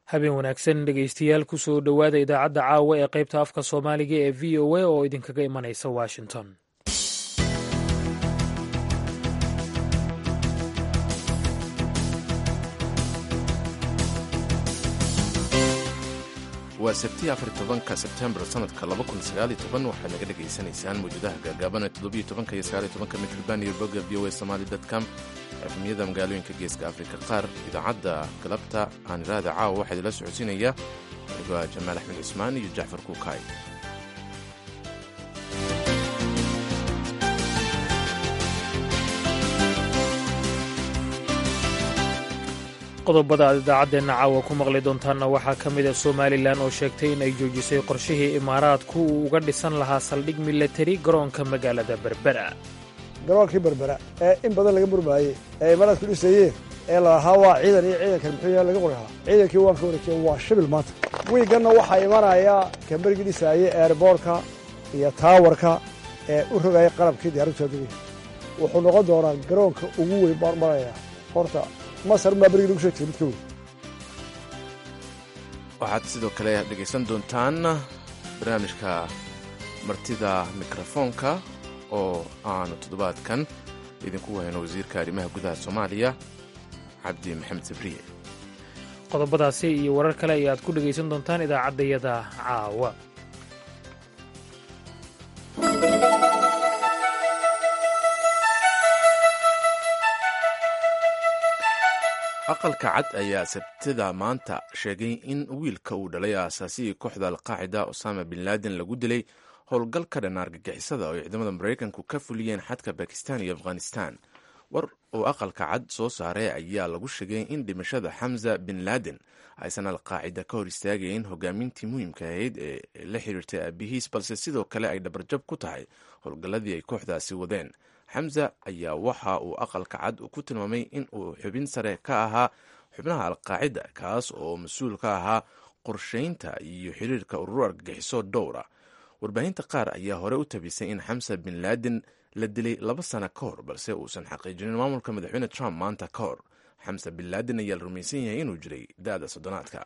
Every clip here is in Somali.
habeen wanaagsan dhegaystayaal kusoo dhowaada idaacadda caawa ee qaybta afka soomaaliga ee v o a oo idinkaga imanaysa washington waa sabtii afar tobanka sebtembar sanadka laba kun sagaal iyo toban waxaad naga dhagaysanaysaan mawjadaha gaagaaban ee toddobiyo tobanka iyo sagaal iyo tobanka mitrban iyo bogga v o a somali com efemyada magaalooyinka geeska afrika qaar idaacadda galabta aan iraada caawa waxaa idinla socodsiinaya anigoo jamaal axmed cismaan iyo jacfar kuukaay qodobada aad idaacaddeenna caawa ku maqli doontaanna waxaa ka mid a somalilan oo sheegtay in ay joojisay qorshihii imaaraadku uu uga dhisan lahaa saldhig milatari garoonka magaalada berbera garoonkii berbera ee in badan laga murmaayey ee imaaraadku dhisayeen ee lalahaa waa ciidan iyo ciidankan muxuu yaha laga qori lahaa ciidankii waan ka wareejiye waa shibil maanta wiiganna waxaa imanaya kambarigii dhisaayey eerboorka iyo taawarka ee u rogaya qalabkii diyaaraddu aadugaya wuxuu noqon doonaa garoonka ugu weyn baan maraya horta masar maa berigii lagu sheegtay mid ka weyn waxaad sidoo kale dhegaysan doontaan barnaamijka martida mikrofoonka oo aanu toddobaadkan idinku wahayno wasiirka arrimaha gudaha soomaaliya cabdi maxamed sabriye qodobadaasi iyo warar kale ayaad ku dhegaysan doontaan idaacaddayada caawa aqalka cad ayaa sabtida maanta sheegay in wiilka uu dhalay aasaasigii kooxda alqaacida osama bin laden lagu dilay howlgal ka dhan argagixisada oo ciidamada maraykanku ka fuliyeen xadka bakistan iyo afghanistan war uu aqalka cad soo saaray ayaa lagu sheegay in dhimashada xamza bin laden aysan alqaacida ka hor istaagayn hogaamintii muhiimka ahayd ee la xiriirtay aabihiis balse sidoo kale ay dhabarjab ku tahay howlgalladii ay kooxdaasi wadeen xamza ayaa waxa uu aqalka cad ku tilmaamay in uu xubin sare ka ahaa xubnaha alqaacida kaas oo mas-uul ka ahaa qorshaynta iyo xiriirka ururo argagixiso dhowra warbaahinta qaar ayaa hore u tabisay in xamsa bin laden la dilay laba sano ka hor balse uusan xaqiijinin maamulka madaxweyne trump maanta ka hor xamsa bin laden ayaa la rumaysan yahay inuu jiray da-da soddonaadka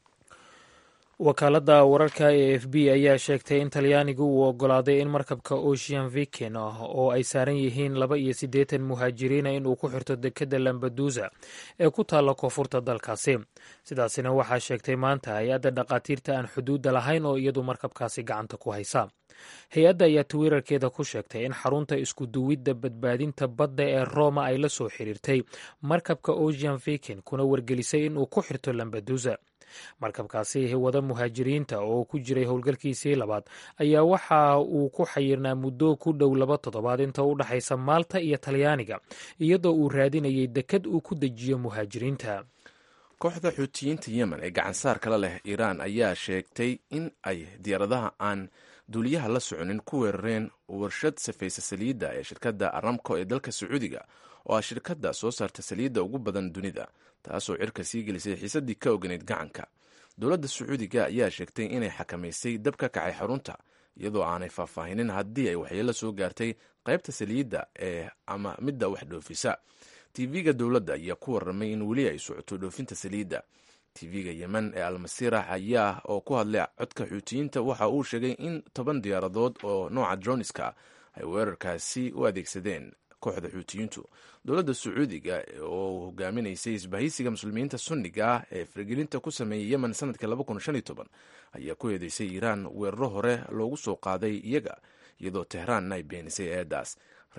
wakaaladda wararka e f b ayaa sheegtay in talyaanigu uu oggolaaday in markabka ocean viken oo ay saaran yihiin laba iyo siddeetan muhaajiriina inuu ku xirto dekedda lambadusa ee ku taalla koonfurta dalkaasi sidaasina waxaa sheegtay maanta hay-adda dhakhaatiirta aan xuduudda lahayn oo iyadu markabkaasi gacanta ku haysa hay-adda ayaa twitter-keeda ku sheegtay in xarunta iskuduwidda badbaadinta badda ee roma ay la soo xiriirtay markabka ocean viken kuna wargelisay inuu ku xirto lambadusa markabkaasi wada muhaajiriinta oo ku jiray howlgalkiisii labaad ayaa waxa uu ku xayirnaa muddo ku dhow laba toddobaad inta u dhexaysa maalta iyo talyaaniga iyadoo uu raadinayay dekad uu ku dejiyo muhaajiriinta kooxda xuutiyiinta yemen ee gacansaar kala leh iiraan ayaa sheegtay in ay diyaaradaha aan duuliyaha la soconin ku weerareen warshad safaysa saliidda ee shirkadda aramco ee dalka sacuudiga oo ah shirkadda soo saarta saliidda ugu badan dunida taasoo cirka sii gelisay xiisaddii ka oganeyd gacanka dowladda sacuudiga ayaa sheegtay inay xakamaysay dab ka kacay xarunta iyadoo aanay faahfaahinin haddii ay waxyeelo soo gaartay qaybta saliidda ee ama midda wax dhoofisa tv-ga dowladda ayaa ku warramay in weli ay socoto dhoofinta saliidda tv-ga yemen ee almasirax ayaa oo ku hadlay codka xuutiyiinta waxa uu sheegay in toban diyaaradood oo nooca droniska ay weerarkaasi u adeegsadeen kooxda xuutiyiintu dowladda sacuudiga oo hogaaminaysay isbahaysiga muslimiinta sunniga ah ee faragelinta ku sameeyey yemen sanadkii ayaa ku eedeysay iiraan weeraro hore loogu soo qaaday iyaga iyadoo tehraanna ay beenisay eedaas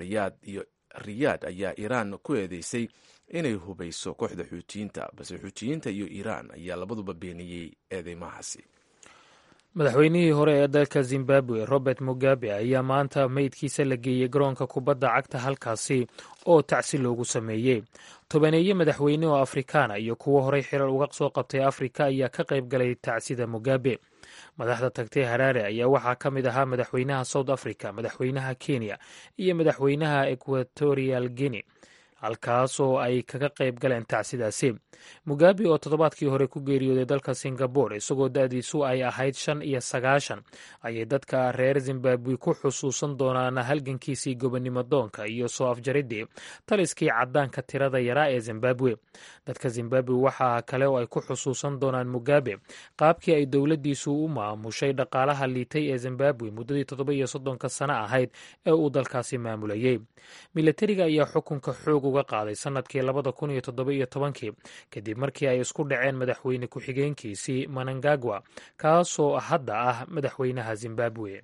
riyaad ayaa iiraan ku eedeysay inay hubayso kooxda xuutiyiinta balse xuutiyiinta iyo iiraan ayaa labaduba beeniyey eedeymahaasi madaxweynihii hore ee dalka zimbabwe robert mugabe ayaa maanta meydkiisa la geeyey garoonka kubadda cagta halkaasi oo tacsi loogu sameeyey tobaneeye madaxweyne oo afrikaana iyo kuwo horey xirar uga soo qabtay afrika ayaa ka qayb galay tacsida mugabe madaxda tagtay haraare ayaa waxaa ka mid ahaa madaxweynaha south africa madaxweynaha kenya iyo madaxweynaha equatorial guinea halkaasoo ay kaga qayb galeen tacsidaasi mugabe oo toddobaadkii hore ku geeriyooday dalka singabore isagoo da-diisu ay ahayd shan iyo sagaashan ayay dadka reer zimbabwe ku xusuusan doonaan halgankiisii gobonnimo doonka iyo soo afjaridii taliskii caddaanka tirada yaraa ee zimbabwe dadka zimbabwe waxaa kale oo ay ku xusuusan doonaan mugabe qaabkii ay dowladdiisu u maamushay dhaqaalaha liitay ee zimbabwe muddadii toddoba iyo soddonka sano ahayd ee uu dalkaasi maamulayey milatariga ayaa xukunka xoog uga qaaday sannadkii labada kun iyo toddoba iyo tobankii kadib markii ay isku dhaceen madaxweyne ku-xigeenkiisii manangagwa kaasoo hadda ah madaxweynaha zimbabwe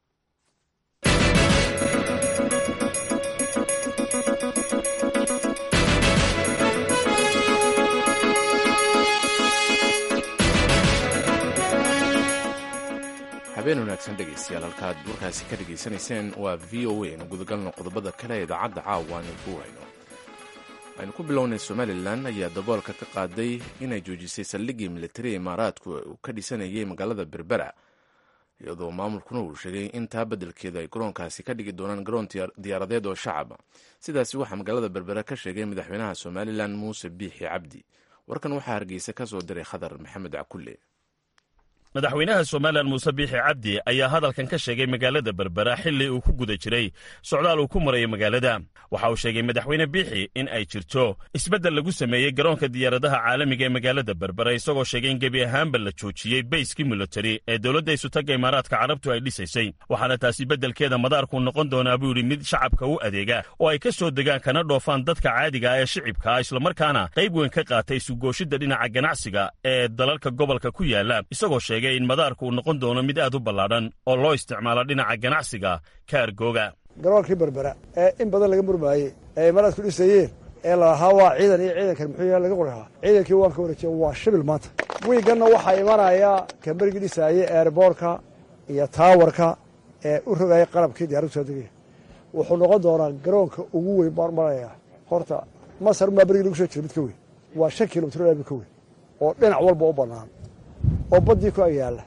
habeen wanaagsan dhegaystayaal halkaad warkaasi ka dhegaysanayseen waa v o a nu gudagalno qodobada kale ee idaacadda caawa aynu ku hayno aynu ku bilownay somalilan ayaa daboolka ka qaaday inay joojisay saldhiggii militariga imaaraadku uu ka dhisanayay magaalada berbera iyadoo maamulkuna uu sheegay in taa beddelkeeda ay garoonkaasi ka dhigi doonaan garoon diyaaradeed oo shacaba sidaasi waxaa magaalada berbera ka sheegay madaxweynaha somalilan muuse biixi cabdi warkan waxaa hargeysa ka soo diray khadar maxamed cakulle madaxweynaha somalilan muuse biixi cabdi ayaa hadalkan ka sheegay magaalada berbera xilli uu ku guda jiray socdaal uu ku marayo magaalada waxa uu sheegay madaxweyne biixi in ay jirto isbeddel lagu sameeyey garoonka diyaaradaha caalamiga ee magaalada berbera isagoo sheegay in gebi ahaanba la joojiyey bayskii militari ee dowladda isutagga imaaraadka carabtu ay dhisaysay waxaana taasi beddelkeeda madaarkuu noqon doonaa buu yidhi mid shacabka u adeega oo ay ka soo degaan kana dhoofaan dadka caadiga ah ee shicibka ah islamarkaana qayb weyn ka qaatay isugooshidda dhinaca ganacsiga ee dalalka gobolka ku yaala isagoo sheegay in madaarku uu noqon doono mid aad u ballaadhan oo loo isticmaalo dhinaca ganacsiga kaargooga garoonkii berbera ee in badan laga murmaayey ee imaaraadku dhisayeen ee lalahaa waa ciidan iyo ciidankan muxuu yahay laga qorhaa ciidankii waan ka wareejiya waa shibil maanta wiiganna waxaa imanaya kamberigii dhisaayey eerboorka iyo taawarka ee u rogaya qalabkii diyaradu soo degaya wuxuu noqon doonaa garoonka ugu weyn baan maraya horta masar maa berigii lagu soo jira mid ka weyn waa shan kilomitr mid ka weyn oo dhinac walba u bannaan oo baddii ku agyaalla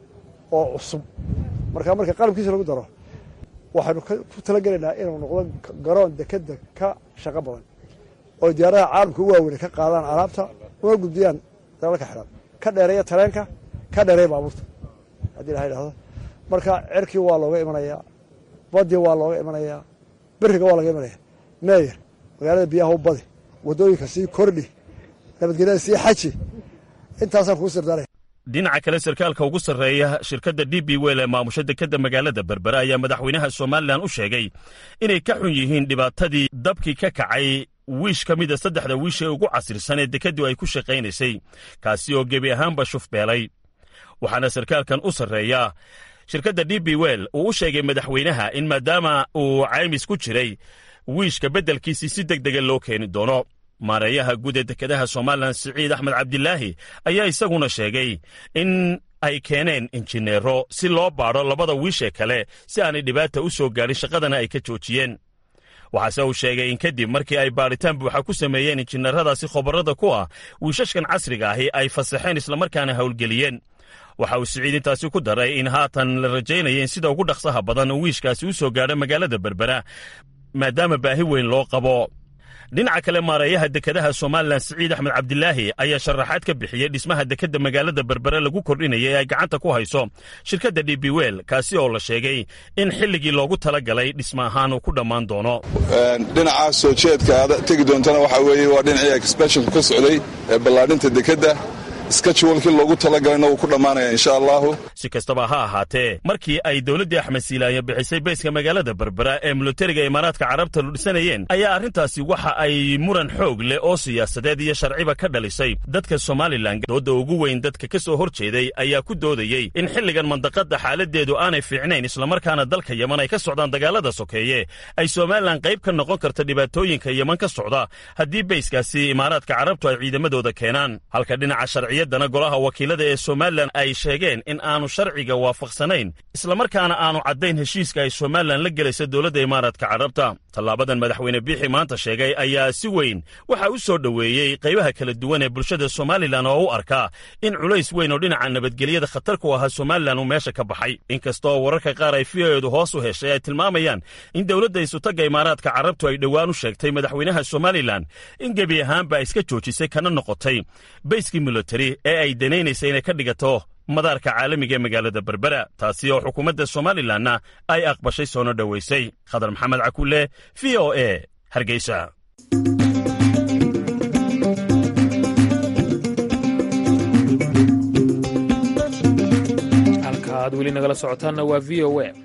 oo cusub markaa marka qalabkiisa lagu daro waxaynu ku talagelaynaa inuu noqdo garoon dekeda ka shaqo badan oo diyaaradaha caalamka u waaweyne ka qaadaan alaabta una gudbiyaan dalalka xidhan ka dheereeya tareenka ka dheereeya baabuurta haddii ilaha idhahdo marka cerkii waa looga imanayaa baddii waa looga imanayaa beriga waa laga imanaya meeyer magaalada biyaha u badi waddooyinka sii kordhi nabadgelyada sii xaji intaasaan kuu sirdaanaya dhinaca kale sarkaalka ugu sarreeya shirkadda d b wel ee maamusha dekedda magaalada berbera ayaa madaxweynaha somalilan u sheegay inay ka xun yihiin dhibaatadii dabkii ka kacay wiish ka mida saddexda wiish ee ugu casirsan ee dekeddu ay ku shaqaynaysay kaasi oo gebi ahaanba shufbeelay waxaana sarkaalkan u sarreeya shirkadda d b wel uu u sheegay madaxweynaha in maadaama uu caymis ku jiray wiishka beddelkiisii si deg dega loo keeni doono maareeyaha guud ee dekedaha somalilan siciid axmed cabdilaahi ayaa isaguna sheegay in ay keeneen injineero si loo baadho labada wiishee kale si aanay dhibaata u soo gaadhin shaqadana ay ka joojiyeen waxaase uu sheegay in kadib markii ay baadhitaan buuxa ku sameeyeen injineeradaasi khobarrada ku ah wiishashkan casriga ahi ay fasaxeen islamarkaana howlgeliyeen waxa uu siciid intaasi ku daray in haatan la rajaynaya in sida ugu dhaqsaha badan uu wiishkaasi u soo gaadho magaalada berbera maadaama baahi weyn loo qabo dhinaca kale maareeyaha dekedaha somalilan siciid axmed cabdilaahi ayaa sharaxaad ka bixiyey dhismaha dekedda magaalada berbere lagu kordhinaya ee ay gacanta ku hayso shirkadda d b wel kaasi oo la sheegay in xilligii loogu talagalay dhisma ahaan uu ku dhammaan doono dhinaca soo jeedka aad tegi doontana waxaa weeye waa dhinacii exbeshonka ka socday ee ballaadhinta dekedda skajwalkii loogu talagalayna wuu ku dhammaanaya insha allahu si kastaba ha ahaatee markii ay dowladdii axmed siilaayo bixisay bayska magaalada berbera ee militariga imaaraadka carabta lu dhisanayeen ayaa arrintaasi waxa ay muran xoog leh oo siyaasadeed iyo sharciba ka dhalisay dadka somalilan doodda ugu weyn dadka ka soo hor jeeday ayaa ku doodayey in xilligan mandaqadda xaaladeedu aanay fiicnayn islamarkaana dalka yeman ay ka socdaan dagaalada sokeeye ay somalilan qayb ka noqon karta dhibaatooyinka yeman ka socda haddii bayskaasi imaaraadka carabtu ay ciidamadooda keenaan halka dhinaca sharci sharciyaddana golaha wakiilada ee somalilan ay sheegeen in aanu sharciga waafaqsanayn islamarkaana aanu caddayn heshiiska ay somalilan la gelaysa dowladda imaaraadka carabta tallaabadan madaxweyne biixi maanta sheegay ayaa si weyn waxaa u soo dhoweeyey qaybaha kala duwan ee bulshada somalilan oo u arkaa in culays weyn oo dhinaca nabadgelyada khatar ku ahaa somalilan uu meesha ka baxay inkastoo wararka qaar ay v o edu hoos u heshay ay tilmaamayaan in dowladda isutagga imaaraadka carabtu ay dhowaan u sheegtay madaxweynaha somalilan in gebi ahaanba iska joojisay kana noqotay bayskii militari ee ay danaynaysay inay ka dhigato madaarka caalamiga ee magaalada berbera taasi oo xukuumadda somalilanna ay aqbashay soona dhowaysay khadar maxamed cakulle v o e hargeysa halka aad weli nagala socotaanna waa v o a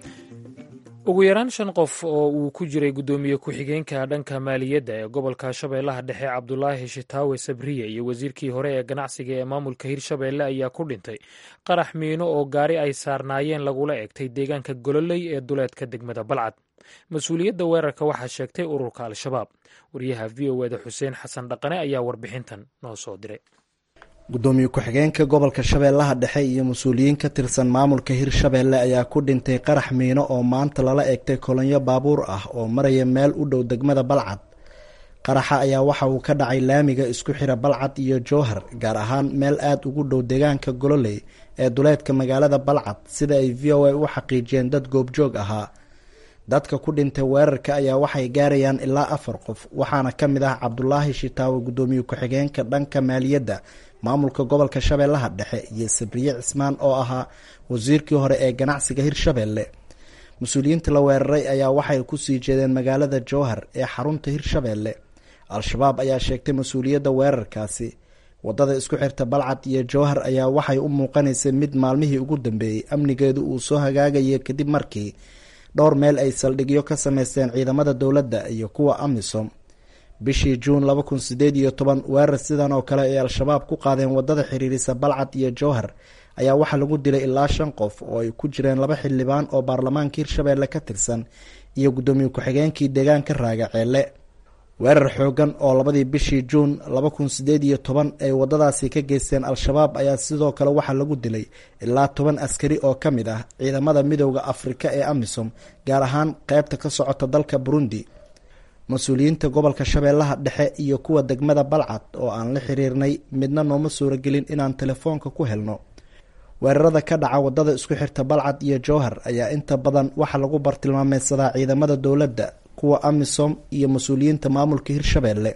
ugu yaraan shan qof oo uu ku jiray guddoomiye ku-xigeenka dhanka maaliyadda ee gobolka shabeellaha dhexe cabdulaahi shitaawe sabriye iyo wasiirkii hore ee ganacsiga ee maamulka hirshabeelle ayaa ku dhintay qarax miino oo gaari ay saarnaayeen lagula egtay deegaanka gololey ee duleedka degmada balcad mas-uuliyadda weerarka waxaa sheegtay ururka al-shabaab wariyaha v o eda xuseen xasan dhaqane ayaa warbixintan noo soo diray gudoomiye ku-xigeenka gobolka shabeellaha dhexe iyo mas-uuliyiin ka tirsan maamulka hirshabeelle ayaa ku dhintay qarax miino oo maanta lala eegtay kolonyo baabuur ah oo maraya meel u dhow degmada balcad qaraxa ayaa waxa uu ka dhacay laamiga isku xira balcad iyo jowhar gaar ahaan meel aada ugu dhow deegaanka gololey ee duleedka magaalada balcad sida ay v o a u xaqiijiyeen dad goobjoog ahaa dadka ku dhintay weerarka ayaa waxay gaarayaan ilaa afar qof waxaana ka mid ah cabdulaahi shitaawe guddoomiye ku-xigeenka dhanka maaliyadda maamulka gobolka shabeellaha dhexe iyo sabriye cismaan oo ahaa wasiirkii hore ee ganacsiga hirshabeelle mas-uuliyiinta la weeraray ayaa waxay kusii jeedeen magaalada jowhar ee xarunta hirshabeelle al-shabaab ayaa sheegtay mas-uuliyadda weerarkaasi wadada isku xirta balcad iyo jowhar ayaa waxay u muuqanaysay mid maalmihii ugu dambeeyey amnigeedu uu soo hagaagayay kadib markii dhowr meel ay saldhigyo ka sameysteen ciidamada dowladda iyo kuwa amisom bishii juun laba kun sideed iyo toban weerar sidan oo kale ay al-shabaab ku qaadeen wadada xiriirisa balcad iyo jowhar ayaa waxaa lagu dilay ilaa shan qof oo ay ku jireen laba xildhibaan oo baarlamaanka hirshabeelle ka tirsan iyo guddoomiye ku-xigeenkii deegaanka raaga ceelle weerar xoogan oo labadii bishii juun laba kun sideed iyo toban ay wadadaasi ka geysteen al-shabaab ayaa sidoo kale waxaa lagu dilay ilaa toban askari oo ka mid ah ciidamada midooda afrika ee amisom gaar ahaan qeybta ka socota dalka burundi mas-uuliyiinta gobolka shabeellaha dhexe iyo kuwa degmada balcad oo aan la xiriirnay midna nooma suuragelin inaan telefoonka ku helno weerarada ka dhaca wadada isku xirta balcad iyo jowhar ayaa inta badan waxaa lagu bartilmaameysadaa ciidamada dowladda kuwa amisom iyo mas-uuliyiinta maamulka hirshabeelle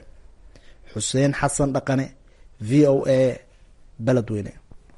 xuseen xasan dhaqane v o a beledweyne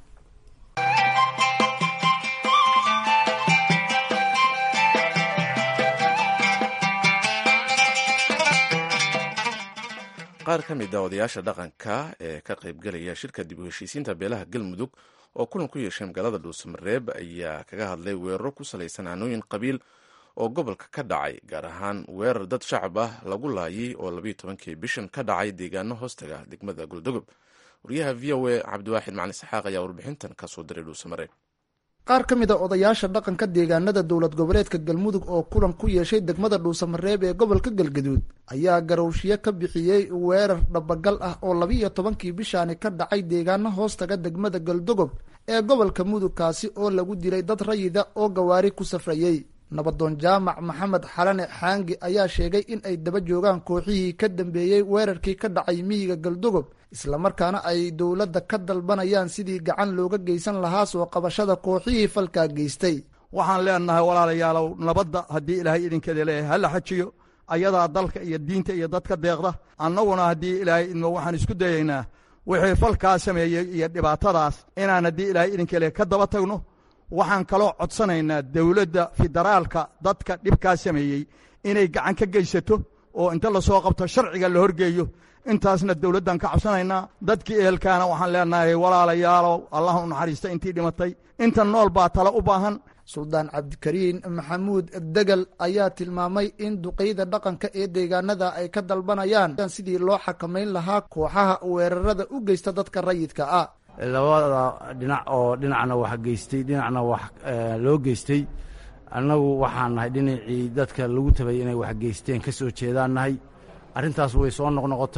qaar ka mid a odayaasha dhaqanka ee ka qaybgelaya shirka dib u heshiisiinta beelaha galmudug oo kulan ku yeeshay magaalada dhuusamareeb ayaa kaga hadlay weeraro ku salaysan hanooyin qabiil oo gobolka ka dhacay gaar ahaan weerar dad shacab ah lagu laayay oo labayo tobankii bishan ka dhacay deegaano hoostaga degmada goldogob wariyaha v o a cabdiwaaxid macali saxaaq ayaa warbixintan kasoo diray dhuusamareeb qaar ka mid a odayaasha dhaqanka deegaanada dowlad goboleedka galmudug oo kulan ku yeeshay degmada dhuusamareeb ee gobolka galgaduud ayaa garowshiyo ka bixiyey weerar dhabagal ah oo labiiyo tobankii bishaani ka dhacay deegaano hoostaga degmada galdogob ee gobolka mudug kaasi oo lagu dilay dad rayida oo gawaari ku safrayey nabadoon jaamac maxamed xalane xaangi ayaa sheegay in ay daba joogaan kooxihii ka dambeeyey weerarkii ka dhacay miyiga galdogob islamarkaana ay dowladda ka dalbanayaan sidii gacan looga geysan lahaa soo qabashada kooxihii falkaa geystay waxaan leenahay walaalayaalow nabadda haddii ilaahay idinkeeda leeyahay hala xajiyo ayadaa dalka iyo diinta iyo dadka deeqda annaguna haddii ilaahay idmo waxaan isku dayaynaa wixii falkaa sameeyey iyo dhibaatadaas inaan haddii ilaahay idinka leeyahay ka daba tagno waxaan kaloo codsanaynaa dowladda federaalka dadka dhibkaa sameeyey inay gacan ka geysato oo inta lasoo qabto sharciga la horgeeyo intaasna dowladdan ka codsanaynaa dadkii ehelkaana waxaan leenahay walaalayaalow allah u naxariista intii dhimatay inta nool baa tala u baahan suldaan cabdikariin maxamuud degel ayaa tilmaamay in duqeyda dhaqanka ee deegaanada ay ka dalbanayaan sidii loo xakamayn lahaa kooxaha weerarada u geysta dadka rayidka ah labada dhinac oo dhinacna wax geystay dhinacna wax loo geystay annagu waxaan nahay dhinacii dadka lagu tabay inay wax geysteen ka soo jeedaan nahay arrintaas way soo noqnoqotay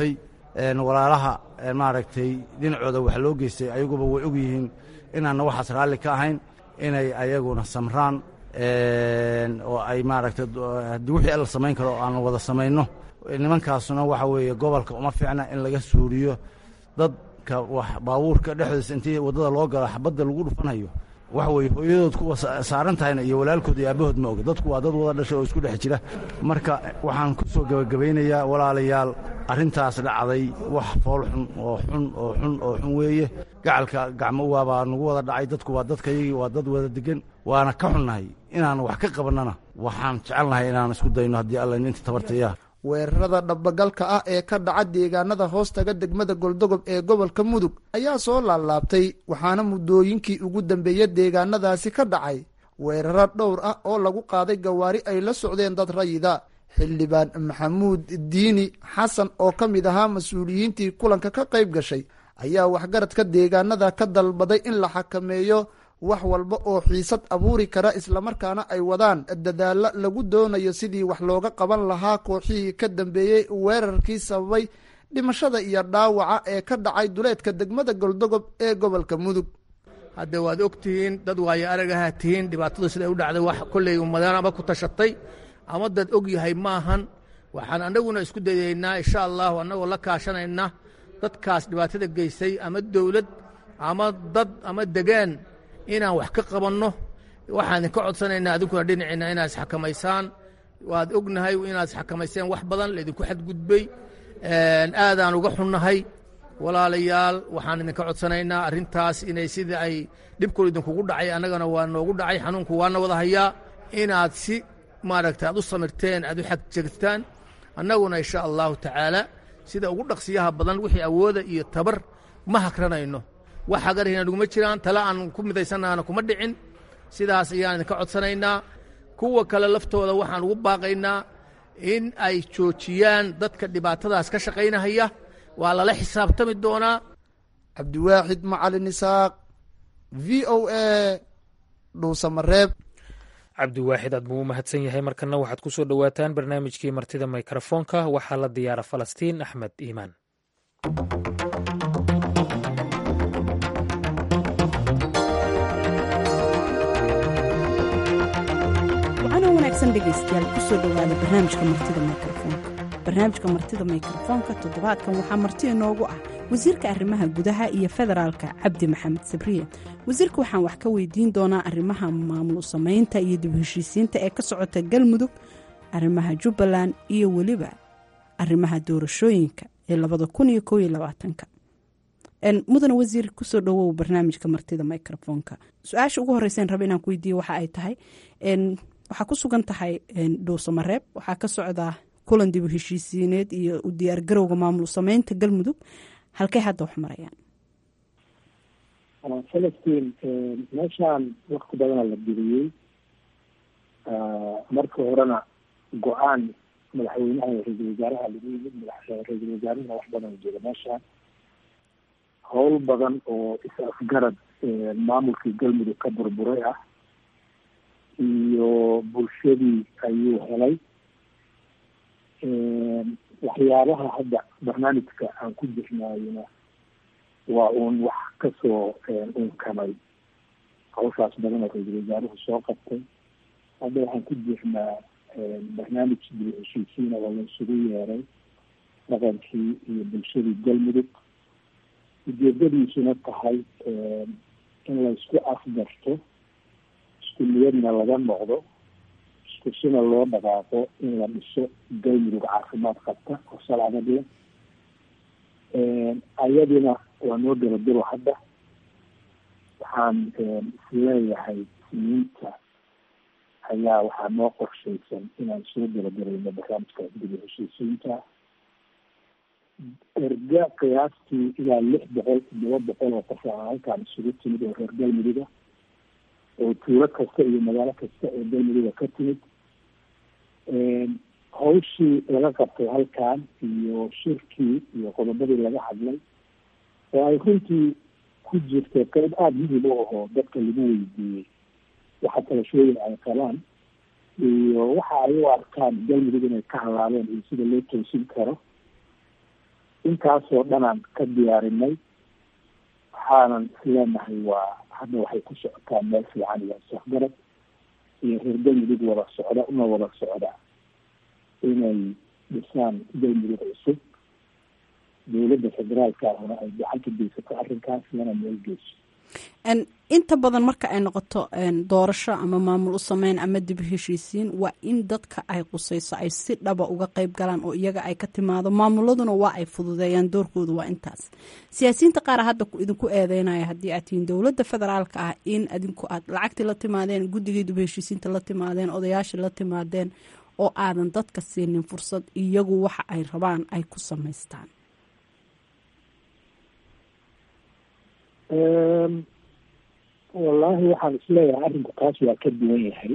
walaalaha maaragtay dhinacooda wax loo geystay ayaguba way og yihiin inaanna waxaas raalli ka ahayn inay ayaguna samraan oo ay maaragtay haddii wixii la samayn karo oo aan wada samayno nimankaasuna waxa weeye gobolka uma fiicna in laga suuriyo dadka wax baabuurka dhexdiisa intii waddada loo galo xabadda lagu dhufanayo waxa weeye hooyadood kuwa saaran tahayna iyo walaalkood iyo aabahood ma oga dadku waa dad wada dhashay oo isku dhex jira marka waxaan ku soo gebagabaynayaa walaalayaal arrintaas dhacday wax fool xun oo xun oo xun oo xun weeye gacalka gacmo waabaa nagu wada dhacay dadku waa dadkayagii waa dad wada degan waana ka xunnahay inaan wax ka qabannana waxaan jecelnahay inaan isku dayno haddii alla inta tabartaya weerarada dhabagalka ah ee ka dhaca deegaanada hoostaga degmada goldogob ee gobolka mudug ayaa soo laalaabtay waxaana muddooyinkii ugu dambeeya deegaanadaasi ka dhacay weeraro dhowr ah oo lagu qaaday gawaari ay la socdeen dad rayida xildhibaan maxamuud diini xasan oo ka mid ahaa mas-uuliyiintii kulanka ka qayb gashay ayaa waxgaradka deegaanada ka dalbaday in la xakameeyo wax walba oo xiisad abuuri kara islamarkaana ay wadaan dadaalla lagu doonayo sidii wax looga qaban lahaa kooxihii ka dambeeyey weerarkii sababay dhimashada iyo dhaawaca ee ka dhacay duleedka degmada goldogob ee gobolka mudug hadde waad og tihiin dad waayo aragaha tihiin dhibaatadu siday u dhacday wax kolley ummadanaba ku tashatay ama dad og yahay maahan waxaan annaguna isku dayaynaa insha allahu annagoo la kaashanayna dadkaas dhibaatada geystay ama dowlad ama dad ama degaan inaan wax ka qabanno waxaan idinka codsanaynaa adinkuna dhinaciinna inaad isxakamaysaan waad ognahay inaad isxakamayseen wax badan laydinku xadgudbay aadaan uga xunnahay walaalayaal waxaan idinka codsanaynaa arrintaas inay sidii ay dhibkul idinkugu dhacay annagana waa noogu dhacay xanuunku waana wada hayaa inaad si maaragta aad u samirteen aad u xagjegtaan annaguna insha allahu tacaala sida ugu dhaqsiyaha badan wixii awooda iyo tabar ma hakranayno wax hagarhina naguma jiraan tale aan ku midaysannaana kuma dhicin sidaas ayaan idinka codsanaynaa kuwa kale laftooda waxaan ugu baaqaynaa in ay joojiyaan dadka dhibaatadaas ka shaqaynahaya waa lala xisaabtami doonaa cabdiwaaxid macalin isaaq v o a dhuusamareeb cabdiwaaxid aad buu u mahadsan yahay markana waxaad ku soo dhowaataan barnaamijkii martida mikrofoonka waxaa la diyaara falastiin axmed iimaan wacanoo wanaagsan dhegaystayaal kusoo dhowaada barnaamijka martida mikrofoonka barnaamijka martida mikrofoonka toddobaadkan waxaa marti inoogu ah wasiirka arrimaha gudaha iyo federaalka cabdi maxamed sabriye wasiirka waxaan wax ka weydiin doonaa arrimaha maamul samaynta iyo dib heshiisiinta ee ka socota galmudug arrimaha jubbaland iyo weliba arrimaha doorashooyinka ee labada kun iyo kow iyo labaatanka mudane wasiir kusoo dhowow barnaamijka martida microfoonka su-aasha ugu horreyseen raba inaan ku weydiiye waxa ay tahay waxaa ku sugan tahay dhuusamareeb waxaa ka socdaa kulan dib u heshiisiineed iyo u diyaargarowga maamul sameynta galmudug halkay hadda wax marayaan falastiin meeshaan wakti badana la geliyey marka horena go-aan madaxweynaha ra-iisul wasaaraha lagu yimid ra-iisul wasaarahuna wax badan jira meeshaan howl badan oo is-afgarad maamulkii galmudug ka burburay ah iyo bulshadii ayuu helay waxyaabaha hadda barnaamijka aan ku jirnaayona waa uun wax kasoo unkamay hawshaas badan oo ra-iisul wasaaruhu soo qabtay hadda waxaan ku jirnaa barnaamij dib heshiisiina oo la isugu yeeray dhaqankii iyo bulshadii galmudug ujeedadiisuna tahay in la isku afgarto isku niyadna laga noqdo isku sina loo dhaqaaqo in la dhiso galmudug caafimaad qabta oo salcadad leh ayadina waa noo dabadiro hadda waxaan isleeyahay siniinta ayaa waxaa noo qorshaysan inaan soo dabadarayno barnaamijkaas dib u heshiisiinta erga qiyaastii ilaa lix boqol toddoba boqol oo qof a halkaan isugu timid oo reer galmuduga oo tuulo kasta iyo magaalo kasta oo galmuduga ka timid hawshii laga qabtay halkan iyo shirkii iyo qodobadii laga hadlay oo ay runtii ku jirta qeyb aada muhim u ahoo dadka lagu weydiiyey waxa talashooyin ay qabaan iyo waxa ay u arkaan galmudug inay ka halaabeen iyo sida loo toosin karo intaasoo dhanaan ka diyaarinay waxaanan isleenahay waa hadda waxay ku socotaa meel fiican iyo isafgarad iyo reer galmudug wada socda una wada socda inay dhisaan galmudug cusub dowladda federaalka ahna ay gacan ka geysato arrinkaas lana meel geyso inta badan marka ay noqoto doorasho ama maamul u sameyn ama dib heshiisiin waa in dadka ay qusayso ay si dhaba uga qeyb galaan oo iyaga ay ka timaado maamuladuna waa ay fududeeyaan doorkooda waa intaas siyaasiyiinta qaar hadda idinku eedeynaya haddii aad tihiin dowladda federaalka ah in adinku aad lacagtii la timaadeen guddigii dib heshiisiinta la timaadeen odayaashii la timaadeen oo aadan dadka siinin fursad iyagu waxa ay rabaan ay ku samaystaan wallaahi waxaan isleeyahay arrinku kaas waa ka duwan yahay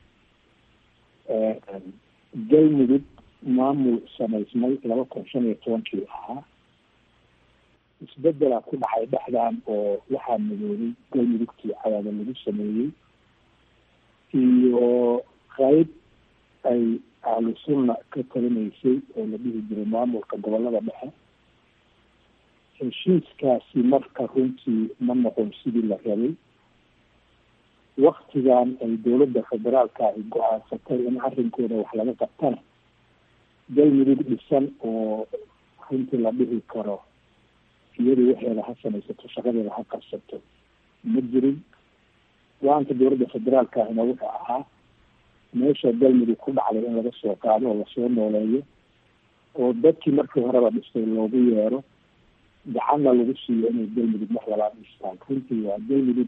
galmudug maamul samaysmay laba kun shan iyo tobankii ahaa isbedelaa ku dhacay dhexdan oo waxaa midoobay galmudugtii cadaada lagu sameeyey iyo qayb ay ahlu sunna ka talinaysay oo la dhihi jiray maamulka gobolada dhexe heshiiskaasi marka runtii ma noqon sidii la rabay waktigan ay dowladda federaalka ay go-aansatay in arrinkooda wax laga qabtana galmudug dhisan oo runtii la dhihi karo iyadu waxeeda ha samaysato shaqadeeda ha qabsato ma jirin go-aanka dowladda federaalka ahna wuxuu ahaa meesha galmudug ku dhacday in laga soo qaado oo lasoo nooleeyo oo dadkii markii horeba dhistay loogu yeero gacanna lagu siiyo inay galmudug mar labaad dhistaan runtii waa galmudug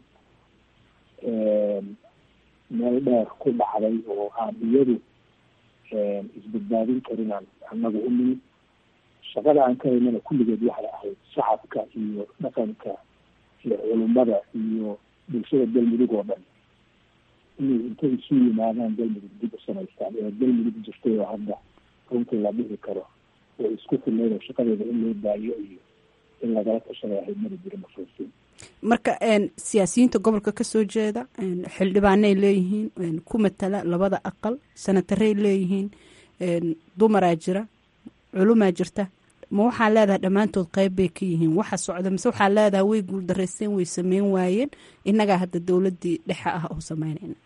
meel dheer ku dhacday oo aan iyadu isbadbaadin karinaan annagu u nimid shaqada aan ka haynana kulligeed waxay ahayd shacabka iyo dhaqanka iyo culummada iyo bulshada galmudug oo dhan inay intay isu yimaadaan galmudug dib u samaystaan ee galmudug jirtay oo hadda runtii la dhihi karo oo isku filnayd oo shaqadeeda in loo daayo iyo in lagala tashaday ahayd mari jira mafruusiin marka siyaasiyiinta gobolka kasoo jeeda xildhibaanay leeyihiin ku matala labada aqal sanataray leeyihiin dumaraa jira culumaa jirta ma waxaa leedahay dhammaantood qeyb bay ka yihiin waxa socda mise waxaa leedahay way guuldareysteen way sameyn waayeen innagaa hadda dowladii dhexe ah oo sameynayna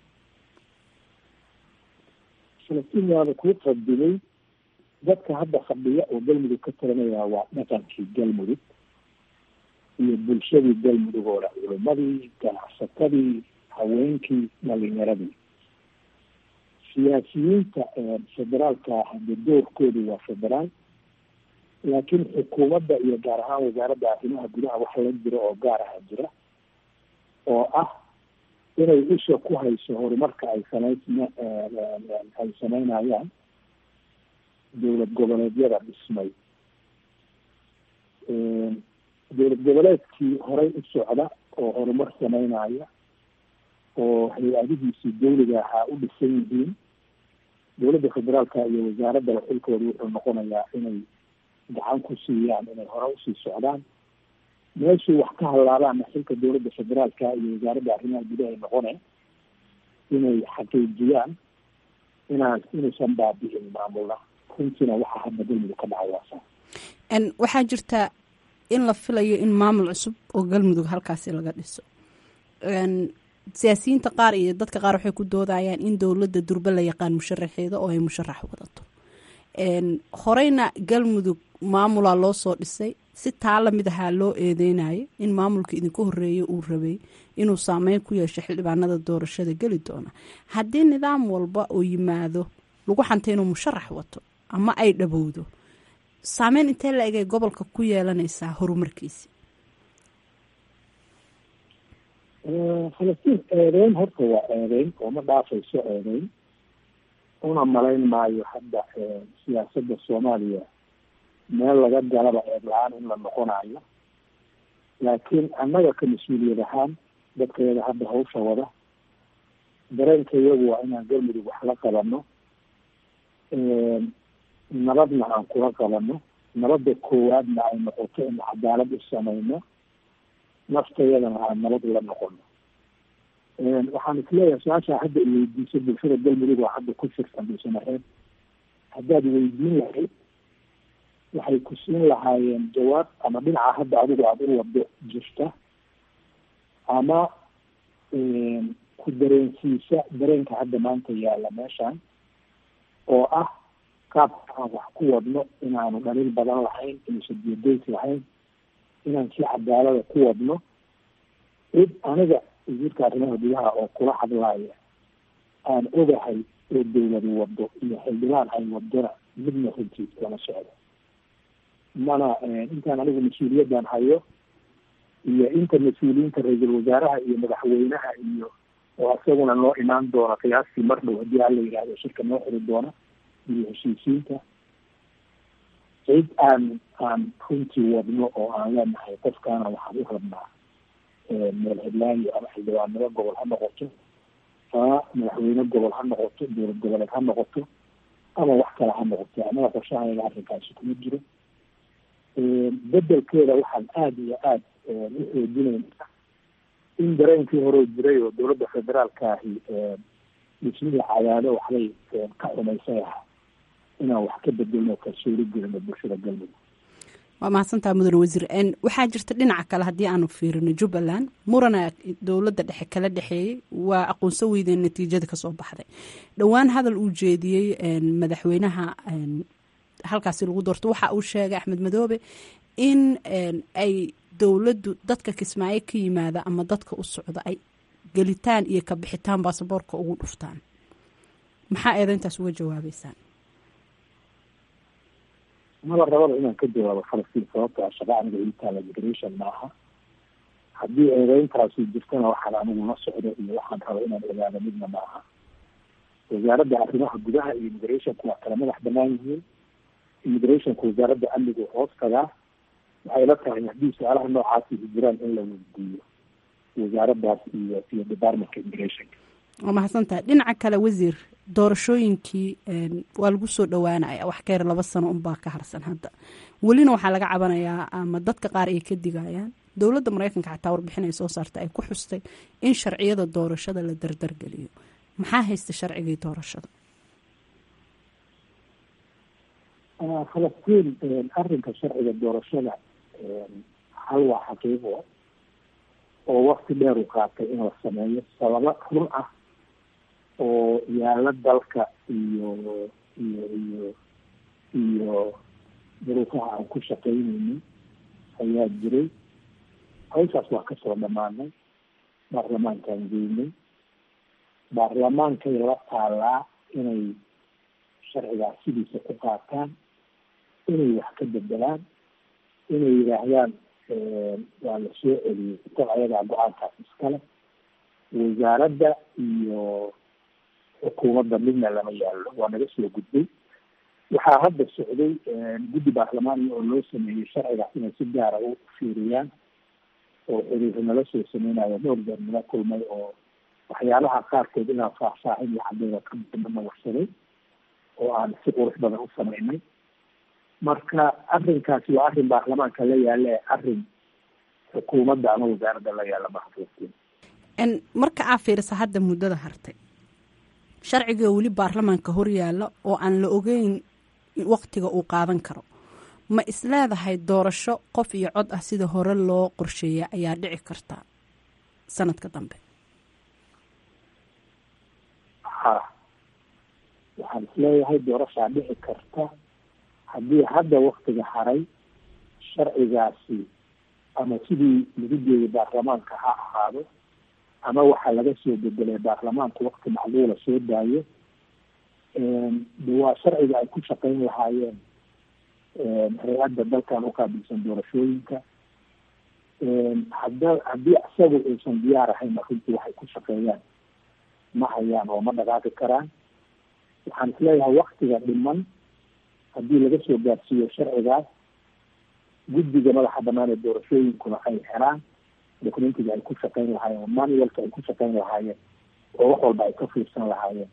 falastiin waaba kuu qadimay dadka hadda fadhiya oo galmudug ka talinaya waa dhaqankii galmudug iyo bulshadii galmudug oo dhan culimadii ganacsatadii haweenkii dhalinyaradii siyaasiyiinta federaalka hadda doorkoodu waa federaal laakiin xukuumadda iyo gaar ahaan wasaaradda arrimaha gudaha wax la jiro oo gaar aha jira oo ah inay isha ku hayso horumarka ay samayn ay sameynayaan dowlad goboleedyada dhismay dowlad goboleedkii horey u socda oo horumar sameynaya oo hay-adihiisii dawliga ahaa u dhisan yihiin dowladda federaalka iyo wasaaraddaba xilkooda wuxuu noqonayaa inay gacan ku siiyaan inay hore usii socdaan meeshii wax ka hallaabaana xilka dowladda federaalka iyo wasaaradda arrimaha gudaha noqone inay xaqiijiyaan inaan inuusan baabi'in maamulna runtiina waxaa hadda galmudug ka dhacay waasa waxaa jirta in la filayo in maamul cusub oo galmudug halkaasi laga dhiso siyaasiyiinta qaar iyo dadka qaar waxay ku doodayaan in dowladda durbe la yaqaan musharaxeeda oo ay musharax wadato horeyna galmudug maamulaa loo soo dhisay si taa lamid ahaa loo eedeynayo in maamulka idinka horeeya uu rabay inuu saameyn ku yeesho xildhibaanada doorashada geli doona haddii nidaam walba oo yimaado lagu xantay inuu musharax wato ama ay dhabowdo saameyn intee la egay gobolka ku yeelanaysaa horumarkiisi falastiin eedeyn horta waa eedeyn oo ma dhaafayso eedeyn una malayn maayo hadda siyaasadda soomaaliya meel laga galaba eed la-aan in la noqonayo laakiin annaga ka mas-uuliyad ahaan dadkayada hadda hawsha wada dareenka iyagu waa inaan galmudug wax la qabano nabadna aan kula qabano nabadda koowaadna ay noqoto in cadaalad u sameyno naftayadana aan nabad ula noqono waxaan isleeyahay su-aashaa hadda i weydiisay bulshada galmudug oo hadda ku firsan bulshanareed haddaad weydiin lahayd waxay ku siin lahaayeen jawaab ama dhinaca hadda adigu aada u wado jirta ama ku dareensiisa dareenka hadda maanta yaalla meeshan oo ah qaabka aan wax ku wadno inaanu dhaliil badan lahayn inuusan diyadeys lahayn inaan si cadaalada ku wadno cid aniga wasiirka arrimaha gudaha oo kula hadlaaya aan ogahay oo dawladu wado iyo xildhibaan ay wadona midna runtii lama socdo mana intaan anigu mas-uuliyaddan hayo iyo inta mas-uuliyiinta ra-iisul wasaaraha iyo madaxweynaha iyo oo isaguna noo imaan doona qiyaastii mar dhow haddii hala yidhahdo shirka noo xiri doona iyo heshiisiinta cid aan aan runtii wadno oo aan leenahay qofkaana waxaan u rabnaa meel heblaayo ama xildhibaannimo gobol ha noqoto ama madaxweyne gobol ha noqoto dowlad goboleed ha noqoto ama wax kale ha noqoto anaga qorshahayaga arrinkaasi kuma jiro bedelkeeda waxaan aada iyo aada u xoojinaynaa in dareenkii hore jiray oo dowladda federaalka ahi dhismihii cadaado waxbay ka xumaysay aha inaan wax ka bedelno kalsooni gelino bulshada galmudug waa mahadsantaa mudane wasiir waxaa jirta dhinaca kale haddii aanu fiirino jubbaland murana dowladda dhexe kala dhexeeyey waa aqoonso weydeen natiijada kasoo baxday dhowaan hadal uu jeediyey madaxweynaha halkaasi lagu doorto waxa uu sheegay axmed madoobe in ay dowladdu dadka kismaayo ka yimaada ama dadka u socda ay gelitaan iyo ka bixitaan baasaboorka ugu dhuftaan maxaa eedayntaas uga jawaabeysaan maba rabada inaan ka jawaabo falastiin sababto a shaqa aniga ilitaala migration maaha haddii eedeyntaasi jirtana waxaan anigu la socdo iyo waxaan raba inaan ogaado midna maaha wasaaradda arrimaha gudaha iyo immigrationku waa kala madax banaan yihiin immigrationku wasaaradda amnigu hoos tagaa waxay la tahay haddii su-aalaha noocaasi jiraan in la weydiiyo wasaaraddaas iyo iyo departmentka immigrationka waa mahadsantahay dhinaca kale wasiir doorashooyinkii waa lagu soo dhowaanaya wax ka yar laba sano unbaa ka harsan hadda welina waxaa laga cabanayaa ama dadka qaar ay ka digayaan dowladda mareykanka xataa warbixin ay soo saartay ay ku xustay in sharciyada doorashada la dardargeliyo maxaa haysta sharcigii doorashada falastiin arrinka sharciga doorashada hal waa xaqiiqo oo wakti dheer u qaatay in la sameeyo sababo run ah oo yaalla dalka iyo iyo iyo iyo duruufaha aan ku shaqaynaynin ayaa jiray hawshaas waa kasoo dhamaanay baarlamaankaan geynay baarlamaankay la taalaa inay sharcigaas sidiisa ku qaataan inay wax ka bedelaan inay yidhaahdaan waa la soo celiyey inta ayagaa go-aankaas iskale wasaaradda iyo xukuumadda midna lama yaallo waa naga soo gudbay waxaa hadda socday guddi baarlamaaniya oo loo sameeyey sharcigaas inay si gaara u fiiriyaan oo xiriir nala soo sameynayo dhowr jeer nala kulmay oo waxyaalaha qaarkood inaan faahfaahin iyo cadeyda ka dambana warsaday oo aan si qurux badan u sameynay marka arrinkaasi waa arrin baarlamaanka la yaalla ee arrin xukuumadda ama wasaaradda la yaalla mahadlastiin marka aa fiirisa hadda muddada hartay sharciga weli baarlamaanka hor yaalla oo aan la ogeyn waktiga uu qaadan karo ma isleedahay doorasho qof iyo cod ah sida hore loo qorsheeya ayaa dhici karta sanadka dambe ha waxaan isleeyahay doorashaa dhici karta haddii hadda waktiga haray sharcigaasi ama sidii lagu jeeday baarlamaanka ha ahaado ama waxaa laga soo bedelay baarlamaanku wakti macluula soo daayo de waa sharciga ay ku shaqeyn lahaayeen hay-adda dalkan uqaabilsan doorashooyinka hada haddii isagu aysan diyaar ahayn runtii waxay ku shaqeeyaan ma hayaan oo ma dhaqaaqi karaan waxaan isleeyahay waktiga dhiman haddii laga soo gaarsiiyo sharcigaas guddiga madaxa banaan ee doorashooyinkuna ay helaan documentiga ay ku shaqeyn lahaayeen manualka ay ku shaqeyn lahaayeen oo wax walba ay ka fiirsan lahaayeen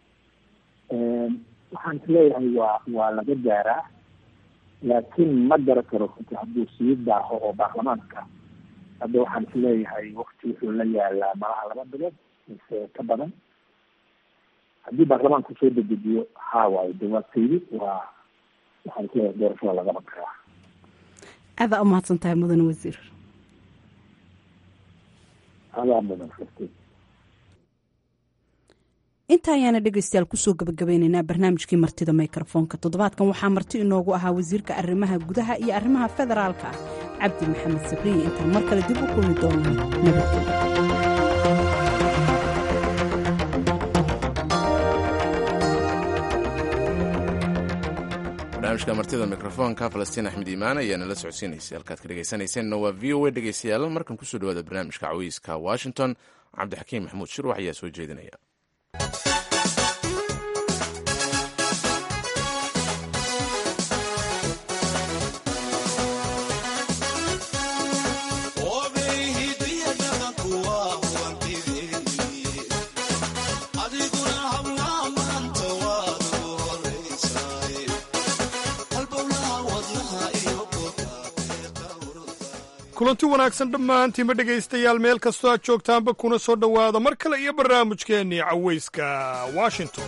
waxaan isleeyahay waa waa laga gaaraa laakiin ma gara karo runti hadduu sii daaho oo baarlamaanka hadda waxaan isleeyahay wakti wuxuu la yaalaa malaha laba bilood mise ka badan haddii baarlamaanku soo dedejiyo haa waayo de waa taydi waa waxaan isleeyahay doorashada lagama karaa aadaa u mahadsan tahay mudane wasiir adaa mudan karti inta ayaana dhegaystayaal kusoo gabagabeyneynaa barnaamijkii martida mikrofoonka toddobaadkan waxaa marti inoogu ahaa wasiirka arrimaha gudaha iyo arrimaha federaalka ah cabdi maxamed sabriye intaan mar kale dib u kulmi doonaa nabadgelyo barnaamijka martida mikrofoonka falastiin axmed iimaan ayaa nala socodsiinaysay halkaad ka dhegaysanayseena waa v o a dhegaystayaal markan kusoo dhawaada barnaamijka cawiiska washington cabdixakiim maxamuud shirwax ayaa soo jeedinaya kulanti wanaagsan dhammaantiinba dhegaystayaal meel kastoo aad joogtaanba kuna soo dhowaada mar kale iyo barnaamijkeennii cawayska washington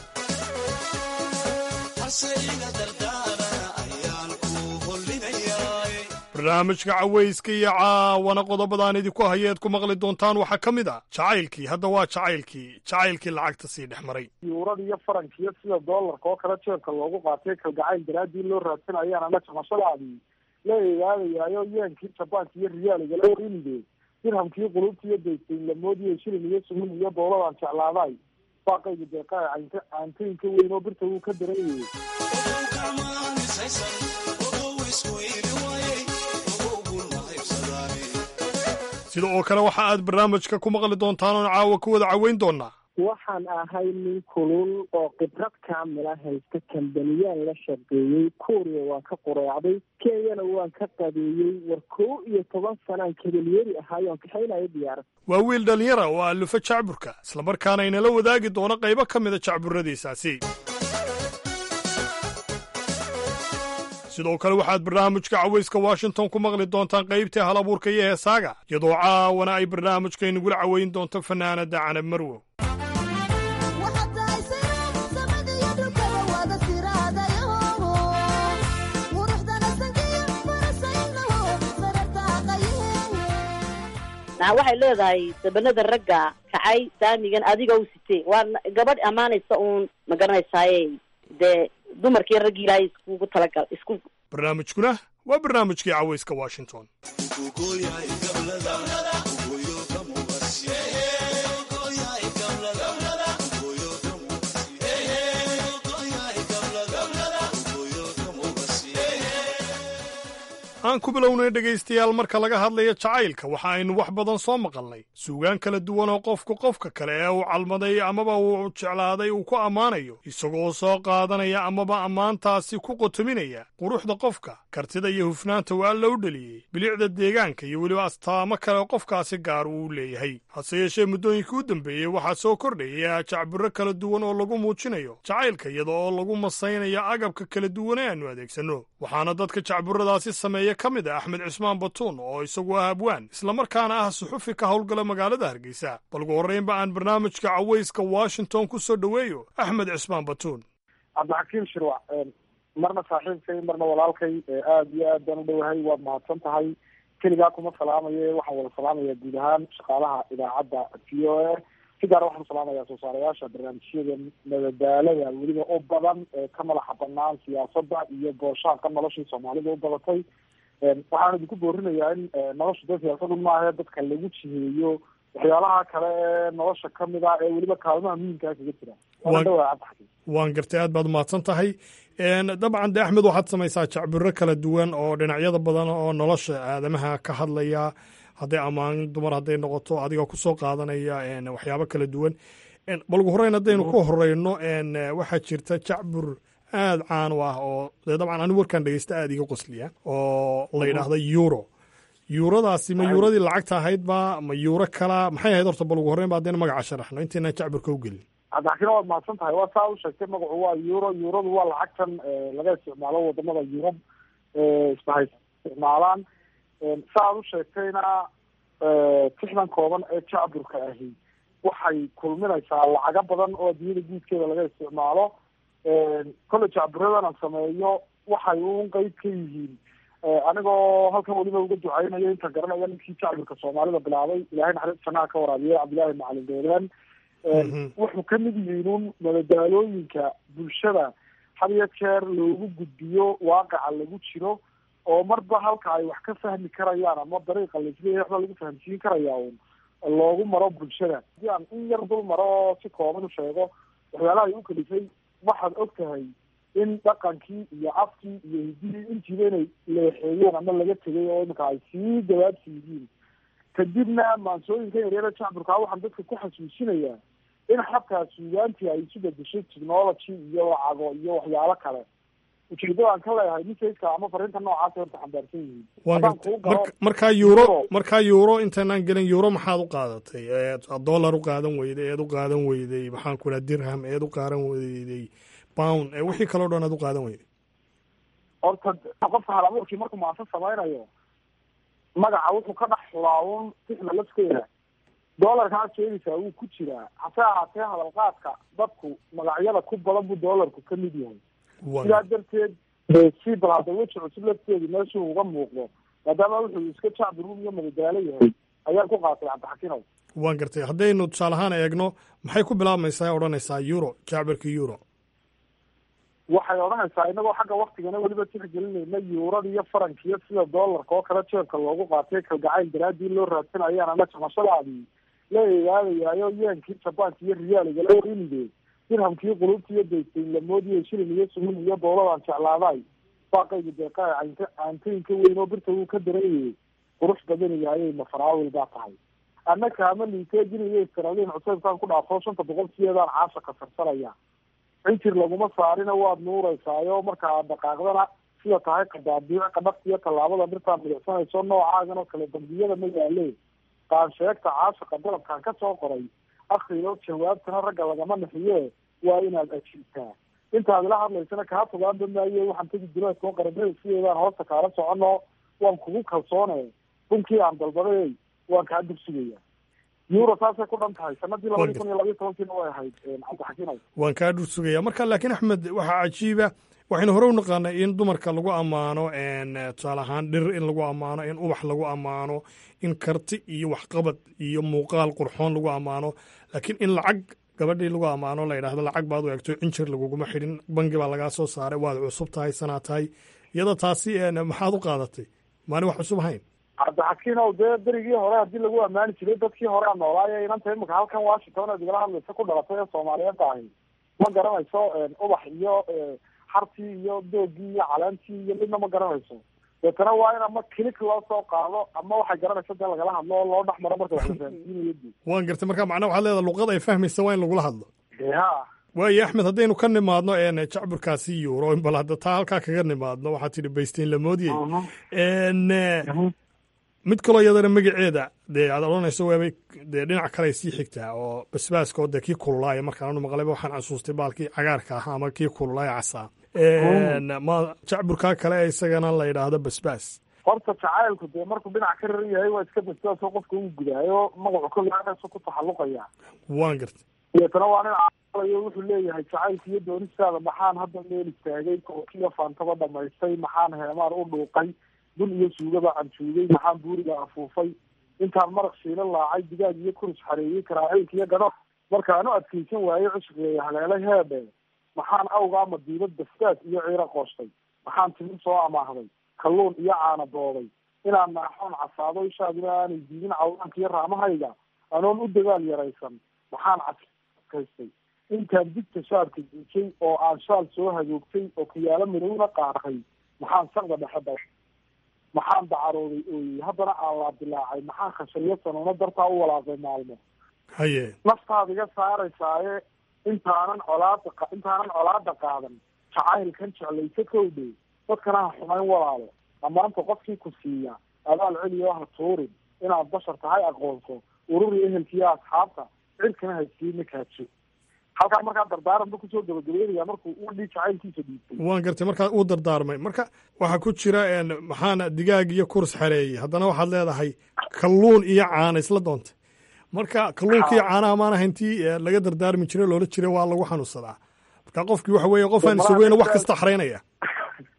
barnaamijka cawayska iyo caawana qodobadaan idinku hayeed ku maqli doontaan waxaa ka mid ah jacaylkii hadda waa jacaylkii jacaylkii lacagta sii dhex maray yuurada iyo farankiyo sida doolarka oo kale jeebka loogu qaatay kalgacayl daraaddii loo raadsanayaan ama jamashadaadii la eegaadayaayo yeenkii jabaanka iyo riyaaliga la warinide dirhamkii qulubta iyo daysayn lamoodiyo shilin iyo sumin iyo dowladaan jeclaaday baaqayga deeqaa caynka caantooyinka weyn oo birta wuu ka dareeyay sida oo kale waxa aad barnaamijka ku maqli doontaan oon caawa ku wada caweyn doonaa waxaan ahay nin kulul oo khibrad kaamila haysta kambaniyaan la shaqeeyey kuuriya waan ka qureecday kenyana waan ka qadeeyey war kow iyo toban sanaan kabalyeeri ahaayoon kaxaynayo diyaarad waa wiil dhallinyara oo allufa jacburka islamarkaana inala wadaagi doono qaybo ka mida jacburradiisaasi sidoo kale waxaad barnaamijka cawayska washington ku maqli doontaan qaybtii hal abuurka iyo heesaaga iyadoo caawana ay barnaamijka inagula caweyn doonto fanaanada canab marwow waxay leedahay sabanada ragga kacay saamigan adiga u sitee waa gabadh ammaanaysa uun ma garanaysaaye dee dumarkii raggii ilaahay iskugu talagal isku barnaamijkuna waa barnaamijkii cawayska washington aan ku bilownay dhegaystayaal marka laga hadlayo jacaylka waxa aynu wax badan soo maqalnay suugaan kala duwan oo qofku qofka kale ee uu calmaday amaba uu jeclaaday uu ku ammaanayo isagoo soo qaadanaya amaba ammaantaasi ku qotominaya quruxda qofka kartida iyo hufnaanta uu alla u dheliyey bilicda deegaanka iyo weliba astaamo kale qofkaasi gaar uu leeyahay hase yeeshee muddooyinkii u dambeeyey waxaa soo kordhaya jacbiro kala duwan oo lagu muujinayo jacaylka iyada oo lagu masaynayo agabka kala duwan ee aannu adeegsanno waxaana dadka jacburadaasi sameeya ka mid ah axmed cismaan batuun oo isagu ah abwaan islamarkaana ah suxufi ka howlgala magaalada hargeysa balgu horreynba aan barnaamijka cawayska washington ku soo dhoweeyo axmed cismaan batuun cabdixakiim shirwac marna saaxiibkay marna walaalkay aada iyo aad baan u dhowahay waad mahadsan tahay keligaa kuma salaamaye waxaan wada salaamaya guud ahaan shaqaalaha idaacadda v o a si gaara waxaan salaamayaa soo saarayaasha barnaamijyada madadaalada weliba u badan ee ka madaxa banaan siyaasadda iyo booshaanka noloshii soomaalida u badatay waxaan idinku boorinayaa in nolosha dad siyaasadu maahe dadka lagu jiheeyo waxyaalaha kale ee nolosha kamid ah ee weliba kaalmaha muhiimkaa kaga jira waana dhawaa cabdixakiim waan gartay aad baad umahadsan tahay dabcan de axmed waxaad samaysaa jacbiro kala duwan oo dhinacyada badan oo nolosha aadamaha ka hadlaya hadday ammaan dumar hadday noqoto adigoo kusoo qaadanaya waxyaabo kala duwan balgu horeyn haddaynu ku horeyno waxaa jirta jacbur aada caan u ah oo dee dabcan anigu warkaan dhegeysta aada iga qosliya oo la yidhaahda euro yuuradaasi ma yuuradii lacagta ahayd ba ma yuuro kala maxay ahayd horta balgu horreyn ba haddayna magaca sharaxno intaynaan jacburka u gelin cabdixakiin waad mahadsan tahay waa saa u sheegtay magacu waa euro euradu waa lacagtan laga isticmaalo wadamada yurub isbahay isticmaalaan sa aad u sheegtayna tixdan kooban ee jacburka ahi waxay kulminaysaa lacago badan oo adduunyada guudkeeda laga isticmaalo kolle jacburadan aan sameeyo waxay uun qeyb ka yihiin anigoo halkan weliba uga ducaynaya inta garanaya ninkii jacbirka soomaalida bilaabay ilahay naxariis jannaha ka waraabiye cabdillahi macalin deelaan wuxuu kamid yihiin un madadaalooyinka bulshada had iyo jeer loogu gudbiyo waaqaca lagu jiro oo marba halka ay wax ka fahmi karayaan ama dariiqa laisleeyahay waxba lagu fahamsiin karaya un loogu maro bulshada hadii aan in yar dul maro oo si kooban u sheego waxyaalaha ay u kalifay waxaad og tahay in dhaqankii iyo afkii iyo hidihii intiiba inay leexeeyeen ama laga tegay oo imika ay sii dawaabsi yihiin kadibna maansooyinka yaryara jacburkaa waxaan dadka ku xasuusinayaa in xataa suugaantii ay isu bedeshay technology iyo lacago iyo waxyaalo kale ujeedada aan ka leeyahay ninkayska ama fariinta noocaasa horta xambaarsan yihiin haddaan kuu galo markaa euro markaa euro intaanaan gelin euro maxaad u qaadatay dollar u qaadan weyday eed u qaadan weyday maxaan ku dhaha dirham eed u qaadan weyday pound wixii kaleo dhan aad u qaadan weyday horta qofka hal abuurkii markuu maasa samaynayo magaca wuxuu ka dhex xulaawun sixda lafteeda doolarkaa sheegaysaa wuu ku jiraa hase ahaatee hadalqaadka dadku magacyada ku badan buu doolarku ka mid yahay sidaa darteed si bal hadda weji cusub lafteedi meeshuu uga muuqdo maadaama wuxuu iska jacbiruum iyo madadaalo yahay ayaan ku qaatay cabdixakinow waan gartay haddaynu tusaale ahaan eegno maxay ku bilaabmaysaa odhanaysaa euro jacbirka euro waxay odhanaysaa inagoo xagga waktigana weliba tixgelinayna yuurada iyo farankiyo sida doolarka oo kale jeebka loogu qaatay kalgacayl daraadii loo raadsanayaan ama jamashadaadii la eegaadayaayo yeenkii jabaanka iyo riyaaliga la warinide dirhamkii qulubta iyo daysayn lamoodiyo shilin iyo sumin iyo dowladaan jeclaaday baaqayga deeqaa cant caantooyinka weyn oo birta wuu ka darayay qurux badan yahay mafaraawil baa tahay annaka ama liiteejin iyo istiraliin cuseybkaan ku dhaafo shanta boqol sideedaan caasha kasarsanaya cinjir laguma saarina waad nuureysaayo marka aad dhaqaaqdana sida tahay qadaabiic qadhafta iyo tallaabada dhirtaa midicsanayso noocaagan oo kale dambiyada ma yaale qaansheegta caashaqa dalabkaan ka soo qoray akriyo jawaabtana ragga lagama naxiye waa inaad ajiibtaa intaad ila hadlaysana kaa fogaanba maaye waxaan tegi duleedkao qarabada sideedaan hoosta kaala socono waan kugu kalsoone bunkii aan dalbaday waan kaa dugsugaya euro saasay ku dhan tahay sanadii labadii kun iyo labayo tobankiina way ahayd cabdixakiinow waan kaa dhur sugaya marka laakiin axmed waxaa cajiiba waxaynu hore u naqaanay in dumarka lagu ammaano tusaale ahaan dhir in lagu ammaano in ubax lagu ammaano in karti iyo waxqabad iyo muuqaal qurxoon lagu ammaano laakiin in lacag gabadhii lagu ammaano la yidhahdo lacag baad u egto injir laguguma xidhin bangi baa lagaa soo saaray waad cusub tahay sanaa tahay iyada taasi maxaad u qaadatay maani wax cusub ahayn cabdixakiinow dee berigii hore haddii lagu ammaani jiray dadkii hore a noolaayo inanta imika halkan washington aad igala hadlaysa ku dhalatay ee soomaaliyeedda ahi ma garanayso ubax iyo xartii iyo doogii iyo caleentii iyo midna ma garanayso deetana waa in ama kilik loo soo qaado ama waxay garanaysa dee lagala hadlo oo loo dhex maro marka wax la fahamsiinayo di waan gartay marka macnaa waxaad leedaha luqad ay fahmaysa waa in lagula hadlo ha waayo axmed haddaynu ka nimaadno jacburkaasi euro bal hadda taa halkaa kaga nimaadno waxaad tidhi baystiin lamoodiyey mid kaloo iyadana magaceeda dee aad odhanayso waabay dee dhinac kale sii xigtaa oo basbaaska oo dee kii kululaaya markaan maqlayba waxaan xasuustay baalkii cagaarka ahaa ama kii kululaaya casaa ma jacburkaa kale isagana la yidhaahdo basbaas horta jacaylku dee markuu dhinac ka raran yahay waa iska basbaasoo qofka uu gudaayo magacu kolaasu ku taxalluqaya waan gartay deetana waa nin calayo wuxuu leeyahay jacaylka iyo doonistaada maxaan hadda meel istaagay kookiyo faantaba dhamaystay maxaan heemaan u dhuuqay bun iyo suugaba canjuugay maxaan buuriga afuufay intaan maraq shiila laacay digaag iyo kurus xareeyey karaaciilka iyo gadho markaan u adkaysan waaye cusrigeeya haleelay heebe maxaan awgaa madiibad basbaas iyo ciiro qoostay maxaan timin soo amaahday kalluun iyo caana dooday inaan naaxoon casaado ishaadina aanay diidin cawdaanka iyo raamahayga anoon u dagaal yaraysan maxaan caskaystay intaan digta shaarka diijay oo aan shaal soo hagoogtay oo kiyaalo midowna qaarkay maxaan saqda dhexe da maxaan dacarooday ooyey haddana aan laadilaacay maxaan khashayo sanuuno dartaa u walaaqay maalmo haye naftaad iga saaraysaaye intaanan colaada intaanan colaada qaadan jacaylkan jeclaysa kowdhe dadkana ha xumayn walaalo ammaanta qofkii ku siiya abaal celiyo ha tuurin inaad bashar tahay aqoonso ururi ehelkiiyo asxaabta cirkana haysiina kaajo halkaa markaa dardaaran ba kusoo gabagabeynaya markuu u dhii jacaylkiisa dhiibtay waan gartay markaa uu dardaarmay marka waxaa ku jira maxaana digaag iyo kurs xareeyey haddana waxaad leedahay kalluun iyo caana isla doontay marka kalluunka iyo caanaha maan ahayntii laga dardaarmi jiray loola jiray waa lagu xanuunsadaa marka qofkii waxa weeye qofaan isugeyna wax kasta xaraynaya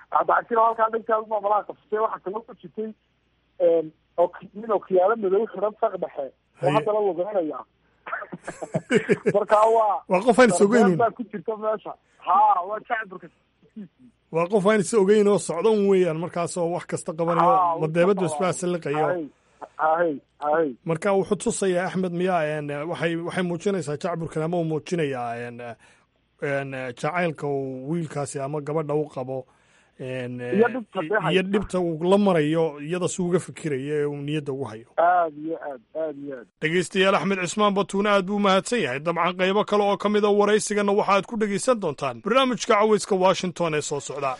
cabdicasiir halkaa dhankaadu ma malaha qabsatay waxaa kaloo ku jirtay oo nin okiyaalo madow xiran saq dhexe oo haddana lugeynaya marka waa waa qof aan is ogeyn baa ku jirta meesha ha waa jacburka waa qof aan is ogeyn oo socda un weeyaan markaasoo wax kasta qabanayo madeebadu isbaasaliqayo hay hay marka wuxuu tusayaa axmed miyaa waxay waxay muujinaysaa jacburkan ama uu muujinayaa jacaylka uu wiilkaasi ama gabadha u qabo iyo dhibta uu la marayo iyada si uga fikiraya ee uu niyadda ugu hayo aad iyo aad aad iyo aad dhegeystayaal axmed cismaan batuune aad buu mahadsan yahay dabcan qaybo kale oo ka mid a waraysigana waxaad ku dhegaysan doontaan barnaamijka caweyska washington ee soo socda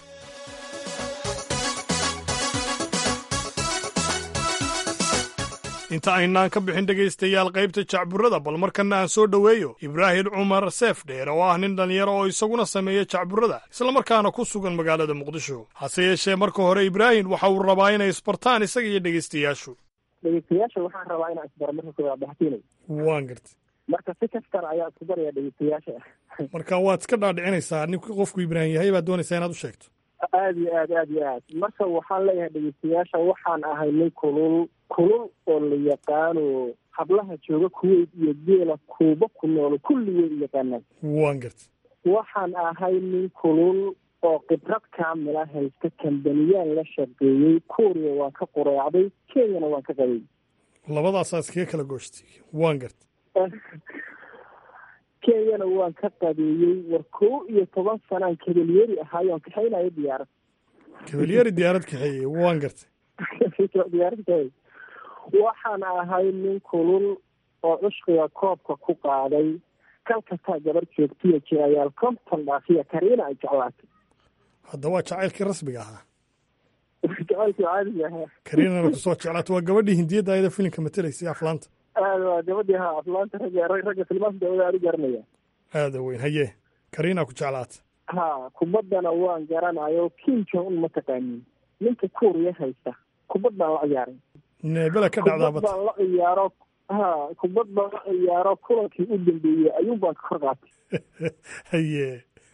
inta aynaan ka bixin dhegaystayaal qaybta jacburada bal markana aan soo dhoweeyo ibraahim cumar seef dheer oo ah nin dhallinyaro oo isaguna sameeya jacburada islamarkaana ku sugan magaalada muqdisho hase yeeshee marka hore ibraahim waxa uu rabaa inay isbartaan isaga iyo dhegaystayaashu dhegeystayaasha waxaan rabaa inaan isbaro marka koowaad baxtiinay waan gartay marka si kastana ayaa isku daraya dhegeystayaasha marka waad iska dhaadhicinaysaa ninku qofku ibraahim yahay baad doonaysaa inaad u sheegto aad iyo aad aad iyo aad marka waxaan leeyahay dhegeystayaasha waxaan ahay nin kulul kulul oo la yaqaano hablaha jooga kuweyt iyo geela kuuba ku noolo kulli way u yaqaanaan waan gartay waxaan ahay nin kulul oo khibrad kaamila haysta kambaniyaan la shaqeeyey kuuriya waan ka qureecday kenyana waan ka qabay labadaasaa iskaga kala gooshtay waan gartay kenyana waan ka qabeeyey war kow iyo toban sanaan kabalyeeri ahaayoon kaxaynayo diyaarad kabalyeeri diyaarad kaxeeyey waan gartay diyaarad kaxeey waxaan ahay nin kulul oo cushqiga koobka ku qaaday kalkataa gabar joogtiya jirayaal konton dhaafiya kariina ay jeclaatay hadda waa jacaylkii rasmiga ahaa jacaylkii caadiga ahaa kariinana kusoo jeclaata waa gabadhii hindiyadda ayada filimka matelaysay aflaanta aad waa gabadii ha aflaanta ragga ragga filmaanta dawada aad u garanaya aada weyn haye kariinaa ku jeclaata ha kubaddana waan garanayo kim jong un ma taqaanin ninka kuuriya haysta kubad baan la ciyaaray neebela ka dhacdaa kubad baan la ciyaaro ha kubad baan la ciyaaro kulankii u dambeeyey ayuun baan ka kor qaatay haye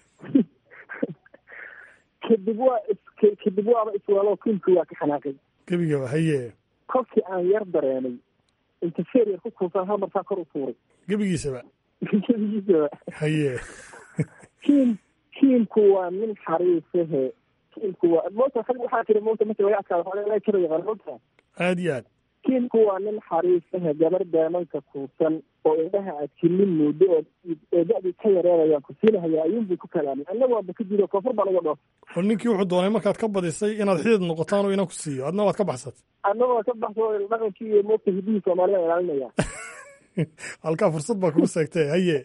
kadib waa is kadib waaba iswaalo kimki waa ka xanaaqay gebigaba haye kolkii aan yar dareenay interfeer yar ku kuusan hal markaa kor u tuuray gebigiisaba gebigiisaba haye kiim kiimku waa nin xariisahe kiimku waa moota rag waxaa jira moota marka laga adkaado waxaa laga jira yaqaan moota aad iyo aad kiimku waa nin xariisahe gabar daamanka kuusan oo indhaha aad jilin moodo oo oo da-dii ka yareerayaan ku siinahaya ayuunbuu ku kalaamay annaga waaba ka diido koonfur baa laga dhoof oo ninkii wuxuu doonay markaad ka badisay inaad xidid noqotaan oo inan ku siiyo adna waad ka baxsatay annaga waa ka baxso dhaqankii iyo moogta hidihii soomaalida ilaalinaya halkaa fursad baa kugu seegtay haye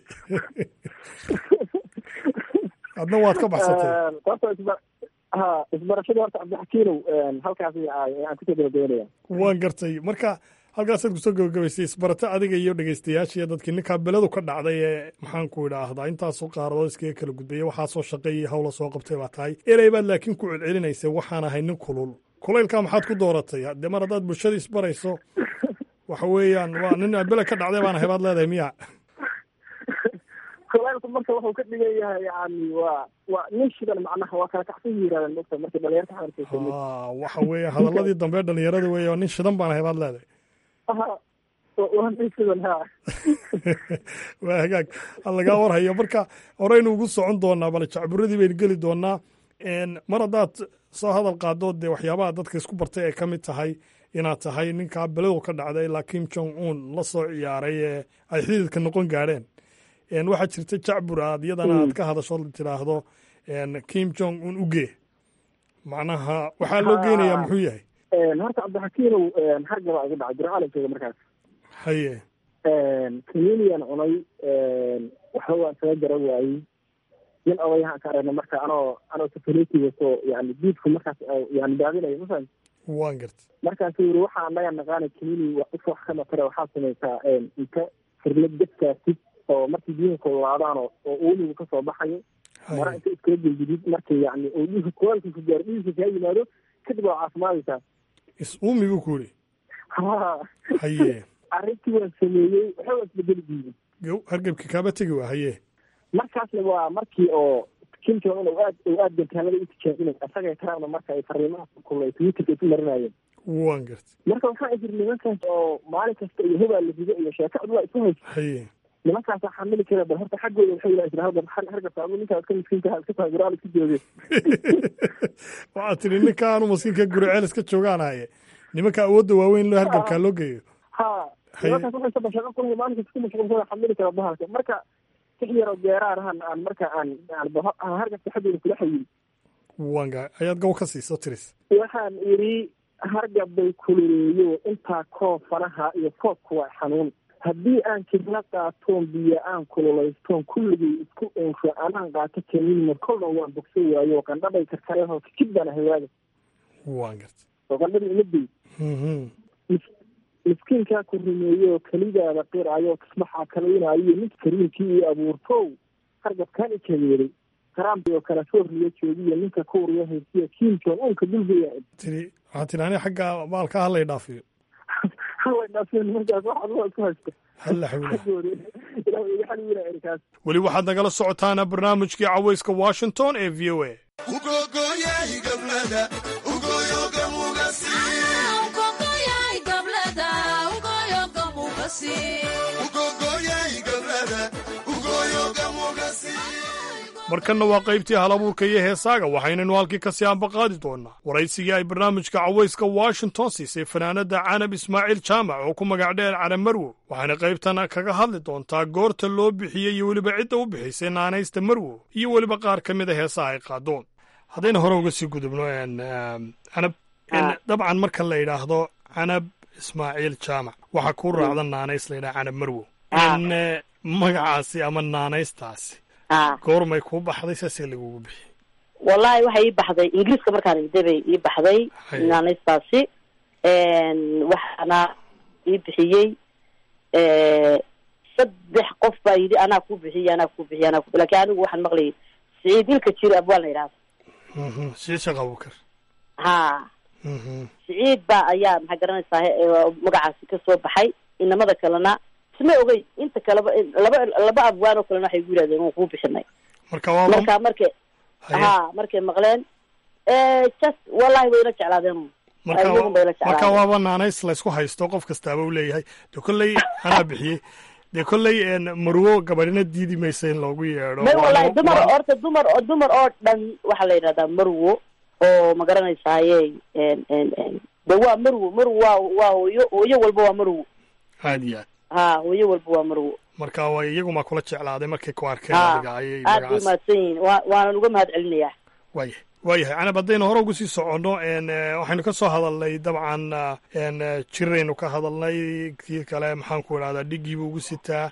adna waad ka baxsatay horta isba ha isbarashadii horta cabdixakiinow halkaas aan kusoo gabagabeynaya waan gartay marka halkaasaad kusoo gabagabaysay isbarato adiga iyo dhegeystayaasha iyo dadkii ninkaa beladu ka dhacday ee maxaan ku idhaahdaa intaasoo qaaradood iskaga kala gudbaya waxaasoo shaqeeyay hawla soo qabtay baa tahay erey baad laakiin ku celcelinaysay waxaan ahay nin kulul kulaylkaa maxaad ku dooratay dee mar haddaad bulshada isbarayso waxa weeyaan waa nin bele ka dhacday baana hebaad leedahay miya kulaylku marka wuxuu ka dhigan yahay yani waa waa nin shidan macnaha waa kala kacsan yirahdaan mogta marka dhalinyarta xamarkaysa waxa weeye hadaladii dambe dhalinyarada weeye oo nin shidan baana hebaad leedahay waa nin shidan ha waa hagaag lagaa warhayo marka horeynu ugu socon doonaa bale jacburadii baynu geli doonaa mar haddaad soo hadal qaado dee waxyaabaha dadka isku bartay ay ka mid tahay inaad tahay ninkaa beladu ka dhacday ilaa kim jong un la soo ciyaaray ee ay xididka noqon gaadheen waxaa jirta jacbur aad iyadana aad ka hadasho tiraahdo kim jong un uge macnaha waxaa loo geynayaa muxuu yahay horta cabdixakiinow hargabaa iga dhacay bircaalamkeyga markaas haye communian cunay waxba waan saga garan waayey nin odayahaan ka aragna marka anoo anoo safariti wato yani diidku markaas yani daadinayo mafahant waan garta markaasu yiri waxaa anaga naqaana comuni if wax ka matare waxaa samaysaa inta firlad dadkaasid oo markii biyuhu kululaadaan oo uumigu kasoo baxayo mara inta iskala gelgidid markii yani oo dhiiga kulaalka ku gaaro dhiiga kaa yimaado kadib waa caafimaadaysaa is uumi buu ku yiri ha haye arrintii waan sameeyey waxba waa isbedeli diiday gow hargebki kaaba tegi waa haye markaasna waa markii oo kim jong un aad oo aad gantaalada u tijaabinay asagay trumpna marka ay fariimaha kulay twitterka isu marinayeen waan gartay marka waxaa jir nimankaas oo maalin kasta iyo hubaa la rido iyo sheeko cudwaa isu haysa haye nimankaasa xamili kara bal horta xaggooda waxay yidhaha jira halkan har hargabta adu ninkaa iska miskiinka iska tahay guraal iska jooge waxaad tidhi ninkaanu maskiinka guriceel iska joogaanaye nimanka awoodda waaweyn loo hargabkaa loo geeyo ha nimankaas waxay saba shaqo ku maalin kasta ku mashquulsada xamili kara bahalka marka six yar oo geeraar ahan aan marka aan aan hargabta xaggooda kula xayiin wanga ayaad gow ka siiso tiris waxaan idhi hargab bay kululeeyo intaa koo fanaha iyo foodku waa xanuun haddii aan kidla qaatoon biyo aan kululaystoon kulligay isku ensho anaan qaato kaniinma kolna waan bogso waayo qandhabay karkareen kajib baan ahay waaga waan garta oo qandhadii imadey miskiinkaa ku rumeeyo kelidaada qiraayo kismaxaa kalaynayo mid kariimkii io abuurtow hargabkaan i kageeday trump oo kale sooriya joogiyo ninka kuuriya haysiya kim jong unka dulgeya tiri waxaad tidhi ani xagga maalka halay dhaafiyo halay dhaafiyo nimankaas waxaad waa isku haysta halla xawla xaggooda ilaah iga xaliila erikaas weli waxaad nagala socotaana barnaamijkii cawayska washington ee v o a markanna waa qaybtii halabuurka iyo heesaaga waxaynaynu halkii kasii ambaqaadi doonaa waraysigii ay barnaamijka cawayska washington siisay fanaanadda canab ismaaciil jaamac oo ku magac dheer canab marwo waxayna qaybtan kaga hadli doontaa goorta loo bixiyey iyo weliba cidda u bixisay naanaysta marwo iyo weliba qaar ka mid a heesaha ay qaadoon haddayna hore uga sii gudubno canab dabcan marka la yidhaahdo canab ismaaciil jaamac waxaa kuu raacda naanays la yidhaha canab marwo magacaasi ama naanaystaasi goormay kuu baxday saasee lagugu bixiyey wallahi waxay ii baxday ingiriiska markaan igday bay ii baxday naanaystaasi waxaana ii bixiyey saddex qof baa yidhi anaa ku bixiyey anaa ku bixiyey anaa ku lakin anigu waxaan maqlayay siciid ilka jiro abwaan la yidhahdo siciid sheekh abubakar ha siciid baa ayaa maxaa garanaysaa magacaasi ka soo baxay inamada kalena isma ogey inta kaleba laba laba abwaan oo kalena waxay gu yidhahdeen waan kuu bixinay marka waa marka markay ha markay maqleen just wallahi wayla jeclaadeen marka marka waaba naanays laysku haysto qof kastaaba u leeyahay de kolley anaa bixiyey dee kolley marwo gabadhina diidi maysa in loogu yeedho may wallahi dumar horta dumar oo dumar oo dhan waxaa la yidhahdaa marwo oo ma garanaysaaye de waa marwo marwo waa waa hooyo hooyo walba waa marwo aad iyo aad ha hooyo walba waa marwo marka way iyaguma kula jeclaaday markay ku arkeen ha adiga ayay aad bay umahadsan yihiin wa waanan uga mahad celinayaa waaya waayahay canab haddaynu hore ugu sii soconno waxaynu ka soo hadalnay dabcan jiraynu ka hadalnay kii kale maxaan ku idhahdaa dhigiibuu ugu sitaa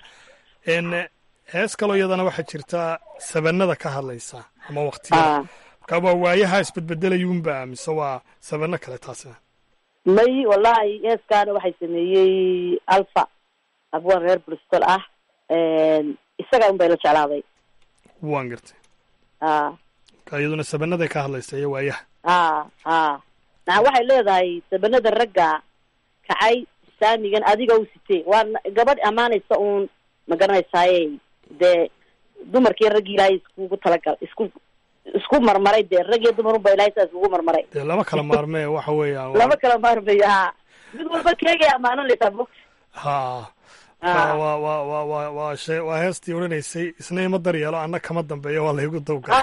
hees kaloo iyadana waxaa jirta sabanada ka hadlaysa ama waktiyada marka waa waayaha isbedbedelayuunba mise waa sabano kale taasina may wallahi heeskaana waxay sameeyey alfa abwaan reer bristol ah isaga un bay la jeclaaday waan gartay a marka iyaduna sabanaday ka hadlaysa iyo waayaha ha ha na waxay leedahay sabanada ragga kacay saamigan adiga u sitee waa gabadh ammaanaysa uun ma garanaysaaye dee dumarkii raggii ilaahay iskugu talagal isku isku marmaray dee rag iyo dumar unba ilahay saa iskugu marmaray dee lama kala maarmee waxa weeyaan lama kala maarmayo ha mid walba keegay ammaananaysaa bog ha wa wa wa wa wa waa shee waa heestii odhanaysay isna ima daryeelo anna kama dambeeyo waa laygu dawgalay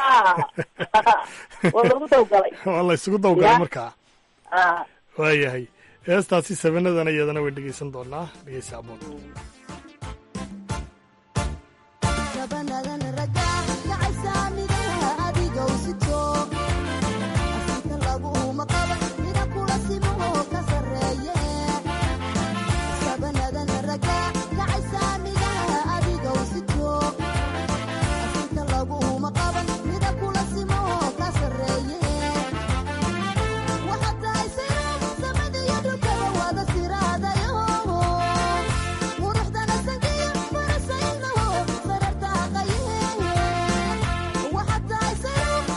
waa lagu dawgalay waa la isugu dawgalay markaa a waayahay heestaasi sabanadana iyadana way dhegeysan doonaa dhegeysa aboon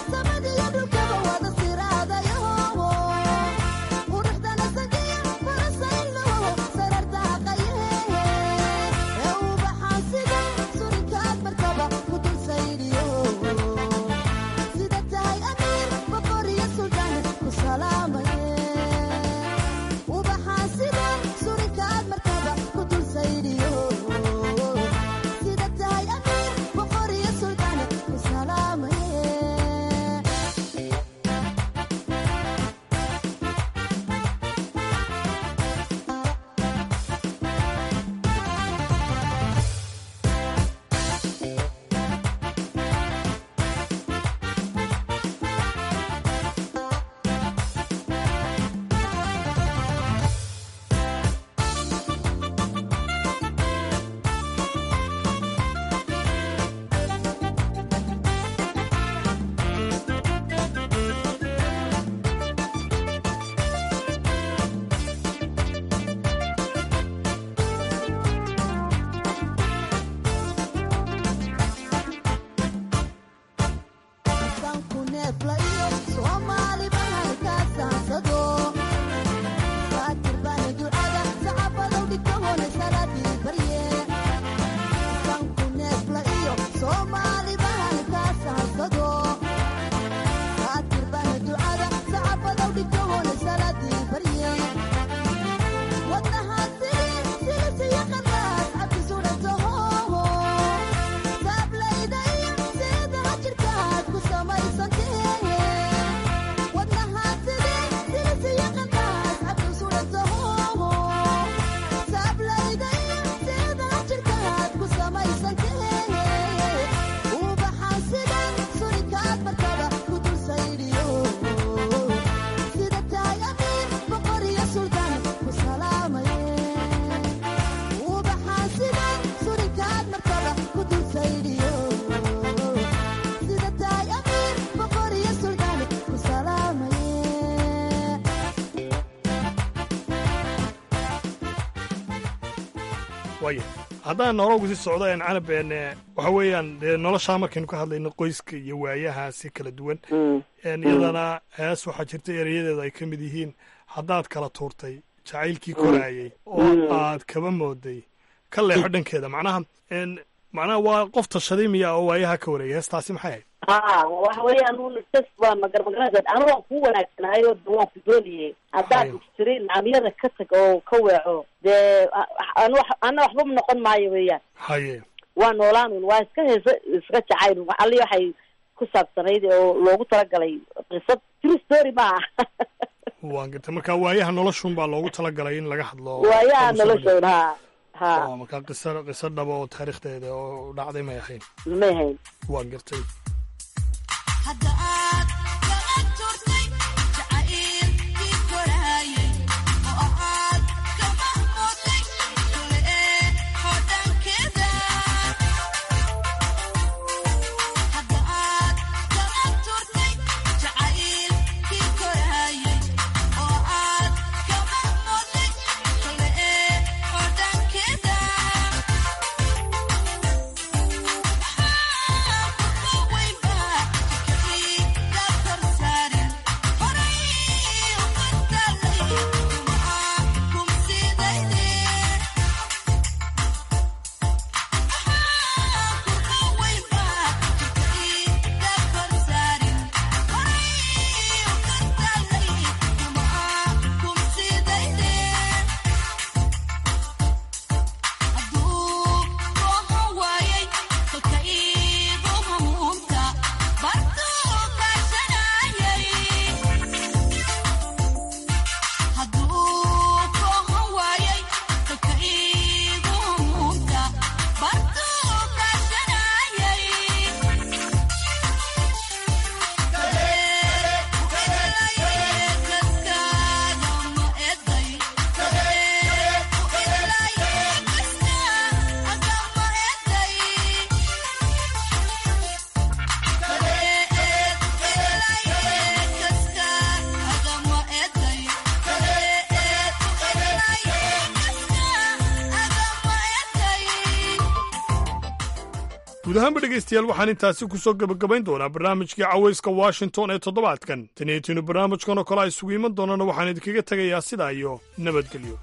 Quruxdana sangiyo waaya haddaan nologu si socdo een canab een waxa weeyaan dee noloshaa markaynu ka hadlayno qoyska iyo waayahaasi kala duwan een iyadana hees waxaa jirta erayadeeda ay ka mid yihiin haddaad kala tuurtay jacaylkii koraayay oo aad kaba mooday ka leexo dhankeeda macnaha een macnaha waa qof tashaday miya oo waayaha ka wareegay heestaasi maxay ahayd ha waxa weeyaan un sas waa magarmagaranaysad anigu waan kuu wanaagsanahay oo de waan ku doonayay haddaad tiri nacamyada ka tag oo ka weeco dee an wax ana waxba ma noqon maayo weeyaan haye waa noolaanun waa iska heesa iska jacayl ali waxay ku saabsanayd oo loogu talagalay qisad true story maaha waan gartay marka waayaha noloshun baa loogu talagalay in laga hadlo waayaha noloshoon ha ha oo marka qiso qiso dhaba oo taariikhdeeda oo dhacday may ahayn may ahayn waan gartay guud ahaanba dhegaystayaal waxaan intaasi ku soo gebagabayn doonaa barnaamijkii cawayska washington ee toddobaadkan tanietiinu barnaamijkan oo kale a isugu iman doonana waxaan idinkaga tegayaa sidaa iyo nabadgelyo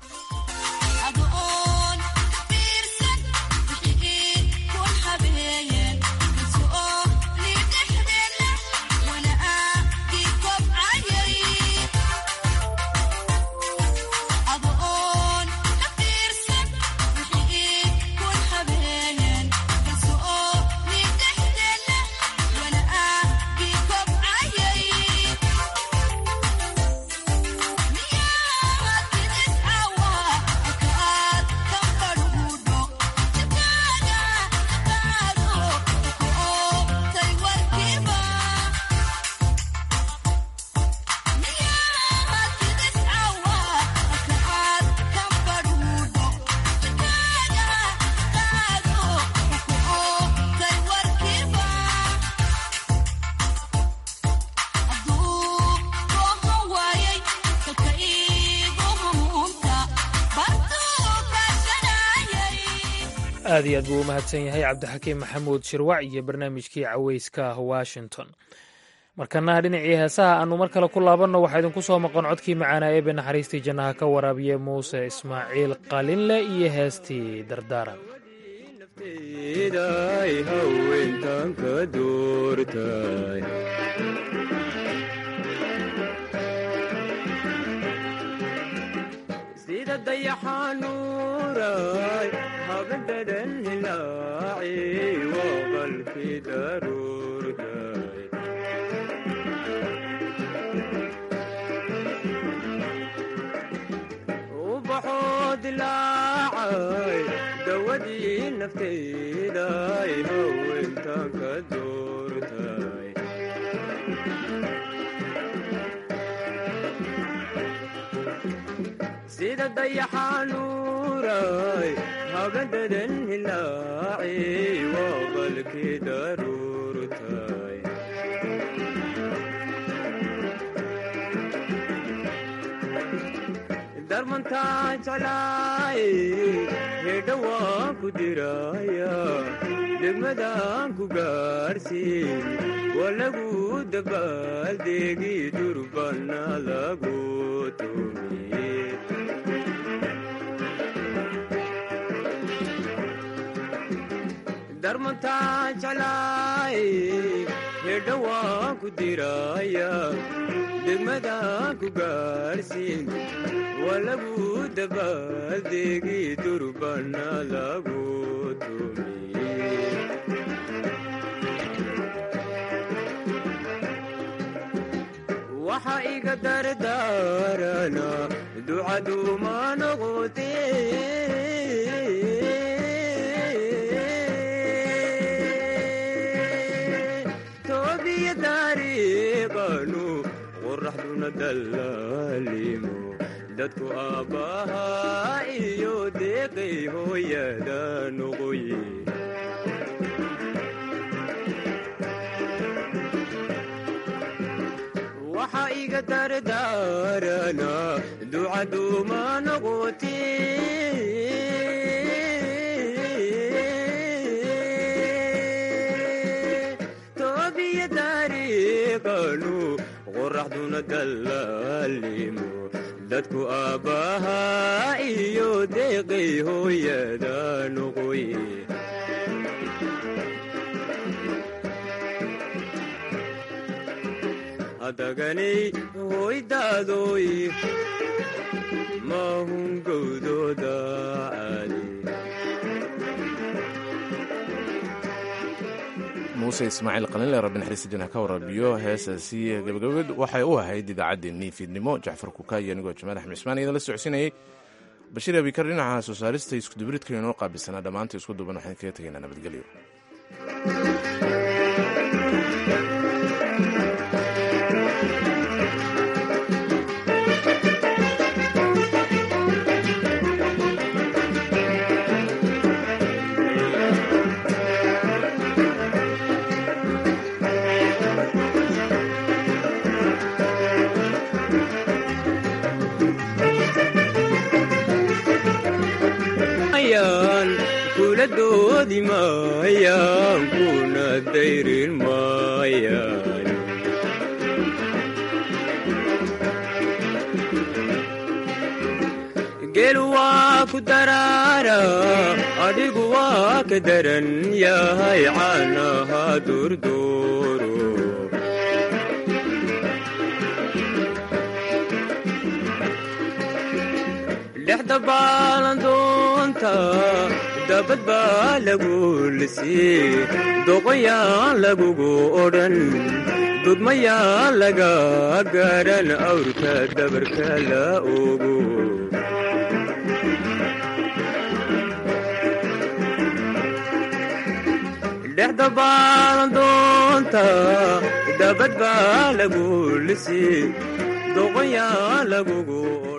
aad iyo aad buu u mahadsan yahay cabdixakiim maxamuud shirwac iyo barnaamijkii caweyska washington markana dhinacii heesaha aanu mar kale ku laabanno waxaa idinku soo maqan codkii macaanaa eebe naxariistii jannaha ka waraabiye muuse ismaaciil qalinle iyo heestii dardaaran sida dayaxanuuray habadhadan hilaaci waqalkii daruurtay ubaxoo dilaacay dawadii naftayday haweentan ka doortay sida dayaxanuuray habadadan hilaaci waqalkii daruurtay darmantaa jeclaay hedha waan ku diraya degmadaan ku gaarsiin waa lagu dabaaldeegi durbana lagu tumiye darmantaa jeclaay hedha waan ku diraya degmadaan ku gaarsiin waa lagu dabaaldeegi durbana lagu tumiye waxa iga dardaarana ducaduuma noqote toobiya dariiqanu qoraxduna dallaalimo dadku aabbahaa iyo deeqay hooyada noqoye waxa iga dardaarana ducaduuma noqote toobiya dariiqanu qoraxduna dallaalimo dadku aabbahaa iyo deeqay hooyada noqoye hadaganay hoydaadoy maahun gowdooda caadi muuse ismaaciil qalinle rabbi naxariista janah ka warabiyo heesaasi gabagabad waxay u ahayd idaacaddeenii fiidnimo jacfar kuka iyo anigoo jamaal axmed cismaan idan la socodsiinayay bashiir abikar dhinaca soo saarista iskudubridka inoo qaabilsanaa dhammaanta isku duban waxaan kaga tegaynaa nabadgelyo kula doodi maayaan kuna dayrin maayaan geel waa ku daraara adhigu waa ka daran yahay caanaha durduuro dhexda baalandoonta dabad baa lagu lisii doqoyaan lagugu odhan dudmayaan laga gaadhan awrka dabarka la ogo dhexda baalandoonta dabad baa lagu lisii doqoyaan lagugu